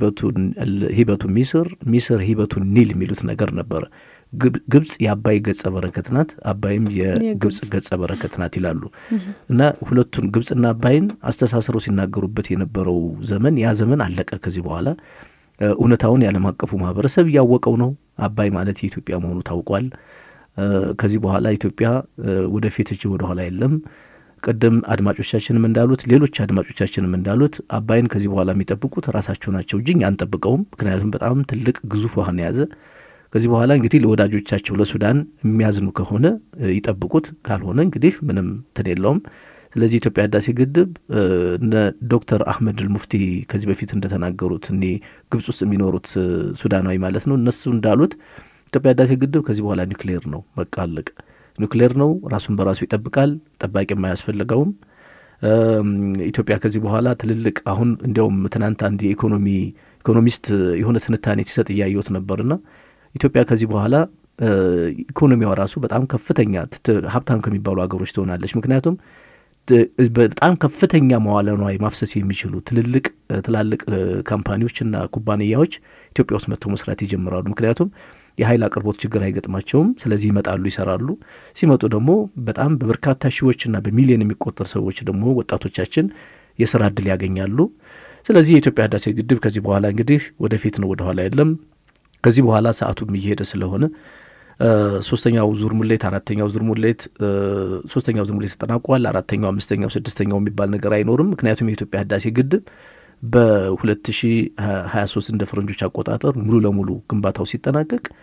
ሂበቱ ሚስር ሚስር ሂበቱ ኒል የሚሉት ነገር ነበረ። ግብ- ግብጽ የአባይ ገጸ በረከት ናት፣ አባይም የግብጽ ገጸ በረከት ናት ይላሉ እና ሁለቱን ግብጽና አባይን አስተሳስረው ሲናገሩበት የነበረው ዘመን ያ ዘመን አለቀ። ከዚህ በኋላ እ፣ እውነታውን የዓለም አቀፉ ማህበረሰብ እያወቀው ነው። አባይ ማለት የኢትዮጵያ መሆኑ ታውቋል። እ፣ ከዚህ በኋላ ኢትዮጵያ እ፣ ወደፊት እጅ ወደኋላ የለም። ቅድም አድማጮቻችንም እንዳሉት ሌሎች አድማጮቻችንም እንዳሉት አባይን ከዚህ በኋላ የሚጠብቁት ራሳቸው ናቸው እንጂ እኛ አንጠብቀውም። ምክንያቱም በጣም ትልቅ ግዙፍ ውሃን የያዘ ከዚህ በኋላ እንግዲህ ለወዳጆቻቸው ለሱዳን የሚያዝኑ ከሆነ እ፣ ይጠብቁት፣ ካልሆነ እንግዲህ ምንም እንትን የለውም። ስለዚህ ኢትዮጵያ ህዳሴ ግድብ እ፣ እነ ዶክተር አህመድ ሙፍቲ ከዚህ በፊት እንደተናገሩት እኔ ግብጽ ውስጥ የሚኖሩት እ፣ ሱዳናዊ ማለት ነው እነሱ እንዳሉት ኢትዮጵያ ህዳሴ ግድብ ከዚህ በኋላ ኒውክሌር ነው፣ በቃ አለቀ። ኒውክሌር ነው፣ ራሱን በራሱ ይጠብቃል፣ ጠባቂም አያስፈልገውም። እም፣ ኢትዮጵያ ከዚህ በኋላ ትልልቅ አሁን እንዲያውም ትናንት አንድ የኢኮኖሚ ኢኮኖሚስት የሆነ ትንታኔ ሲሰጥ እያየሁት ነበርና ኢትዮጵያ ከዚህ በኋላ እ፣ ኢኮኖሚዋ ራሱ በጣም ከፍተኛ ትት- ሀብታም ከሚባሉ ሀገሮች ትሆናለች። ምክንያቱም ት- በጣም ከፍተኛ መዋለ ንዋይ ማፍሰስ የሚችሉ ትልልቅ እ፣ ትላልቅ እ፣ ካምፓኒዎችና ኩባንያዎች ኢትዮጵያ ውስጥ መጥተው መስራት ይጀምራሉ። ምክንያቱም የኃይል አቅርቦት ችግር አይገጥማቸውም። ስለዚህ ይመጣሉ፣ ይሰራሉ። ሲመጡ ደግሞ በጣም በበርካታ ሺዎችና በሚሊዮን የሚቆጠር ሰዎች ደግሞ ወጣቶቻችን የስራ እድል ያገኛሉ። ስለዚህ የኢትዮጵያ ህዳሴ ግድብ ከዚህ በኋላ እንግዲህ ወደፊት ነው፣ ወደኋላ የለም። ከዚህ በኋላ ሰዓቱም እየሄደ ስለሆነ እ፣ ሶስተኛው ዙር ሙሌት፣ አራተኛው ዙር ሙሌት፣ እ፣ ሶስተኛው ዙር ሙሌት ተጠናቋል። አራተኛው፣ አምስተኛው፣ ስድስተኛው የሚባል ነገር አይኖርም። ምክንያቱም የኢትዮጵያ ህዳሴ ግድብ በ2023 እንደ ፈረንጆች አቆጣጠር ሙሉ ለሙሉ ግንባታው ሲጠናቀቅ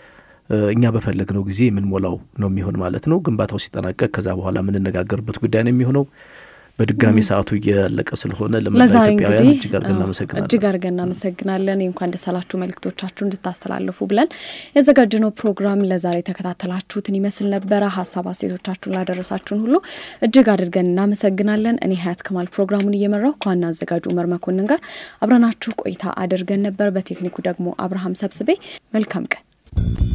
እኛ በፈለግነው ጊዜ የምንሞላው ነው የሚሆን ማለት ነው። ግንባታው ሲጠናቀቅ ከዛ በኋላ የምንነጋገርበት ጉዳይ ነው የሚሆነው። በድጋሚ ሰዓቱ እያለቀ ስለሆነ ለመላ ለዛሬ ኢትዮጵያውያን እንግዲህ እጅግ አድርገን እናመሰግናለን። እጅግ አድርገን እናመሰግናለን። የእንኳን ደስ አላችሁ መልእክቶቻችሁ እንድታስተላልፉ ብለን ያዘጋጀነው ፕሮግራም ለዛሬ የተከታተላችሁትን ይመስል ነበረ። ሀሳብ አስተያየቶቻችሁን ላደረሳችሁን ሁሉ እጅግ አድርገን እናመሰግናለን። እኔ ሀያት ከማል ፕሮግራሙን እየመራው ከዋና አዘጋጁ ኡመር መኮንን ጋር አብረናችሁ ቆይታ አድርገን ነበር። በቴክኒኩ ደግሞ አብርሃም ሰብስቤ። መልካም ቀን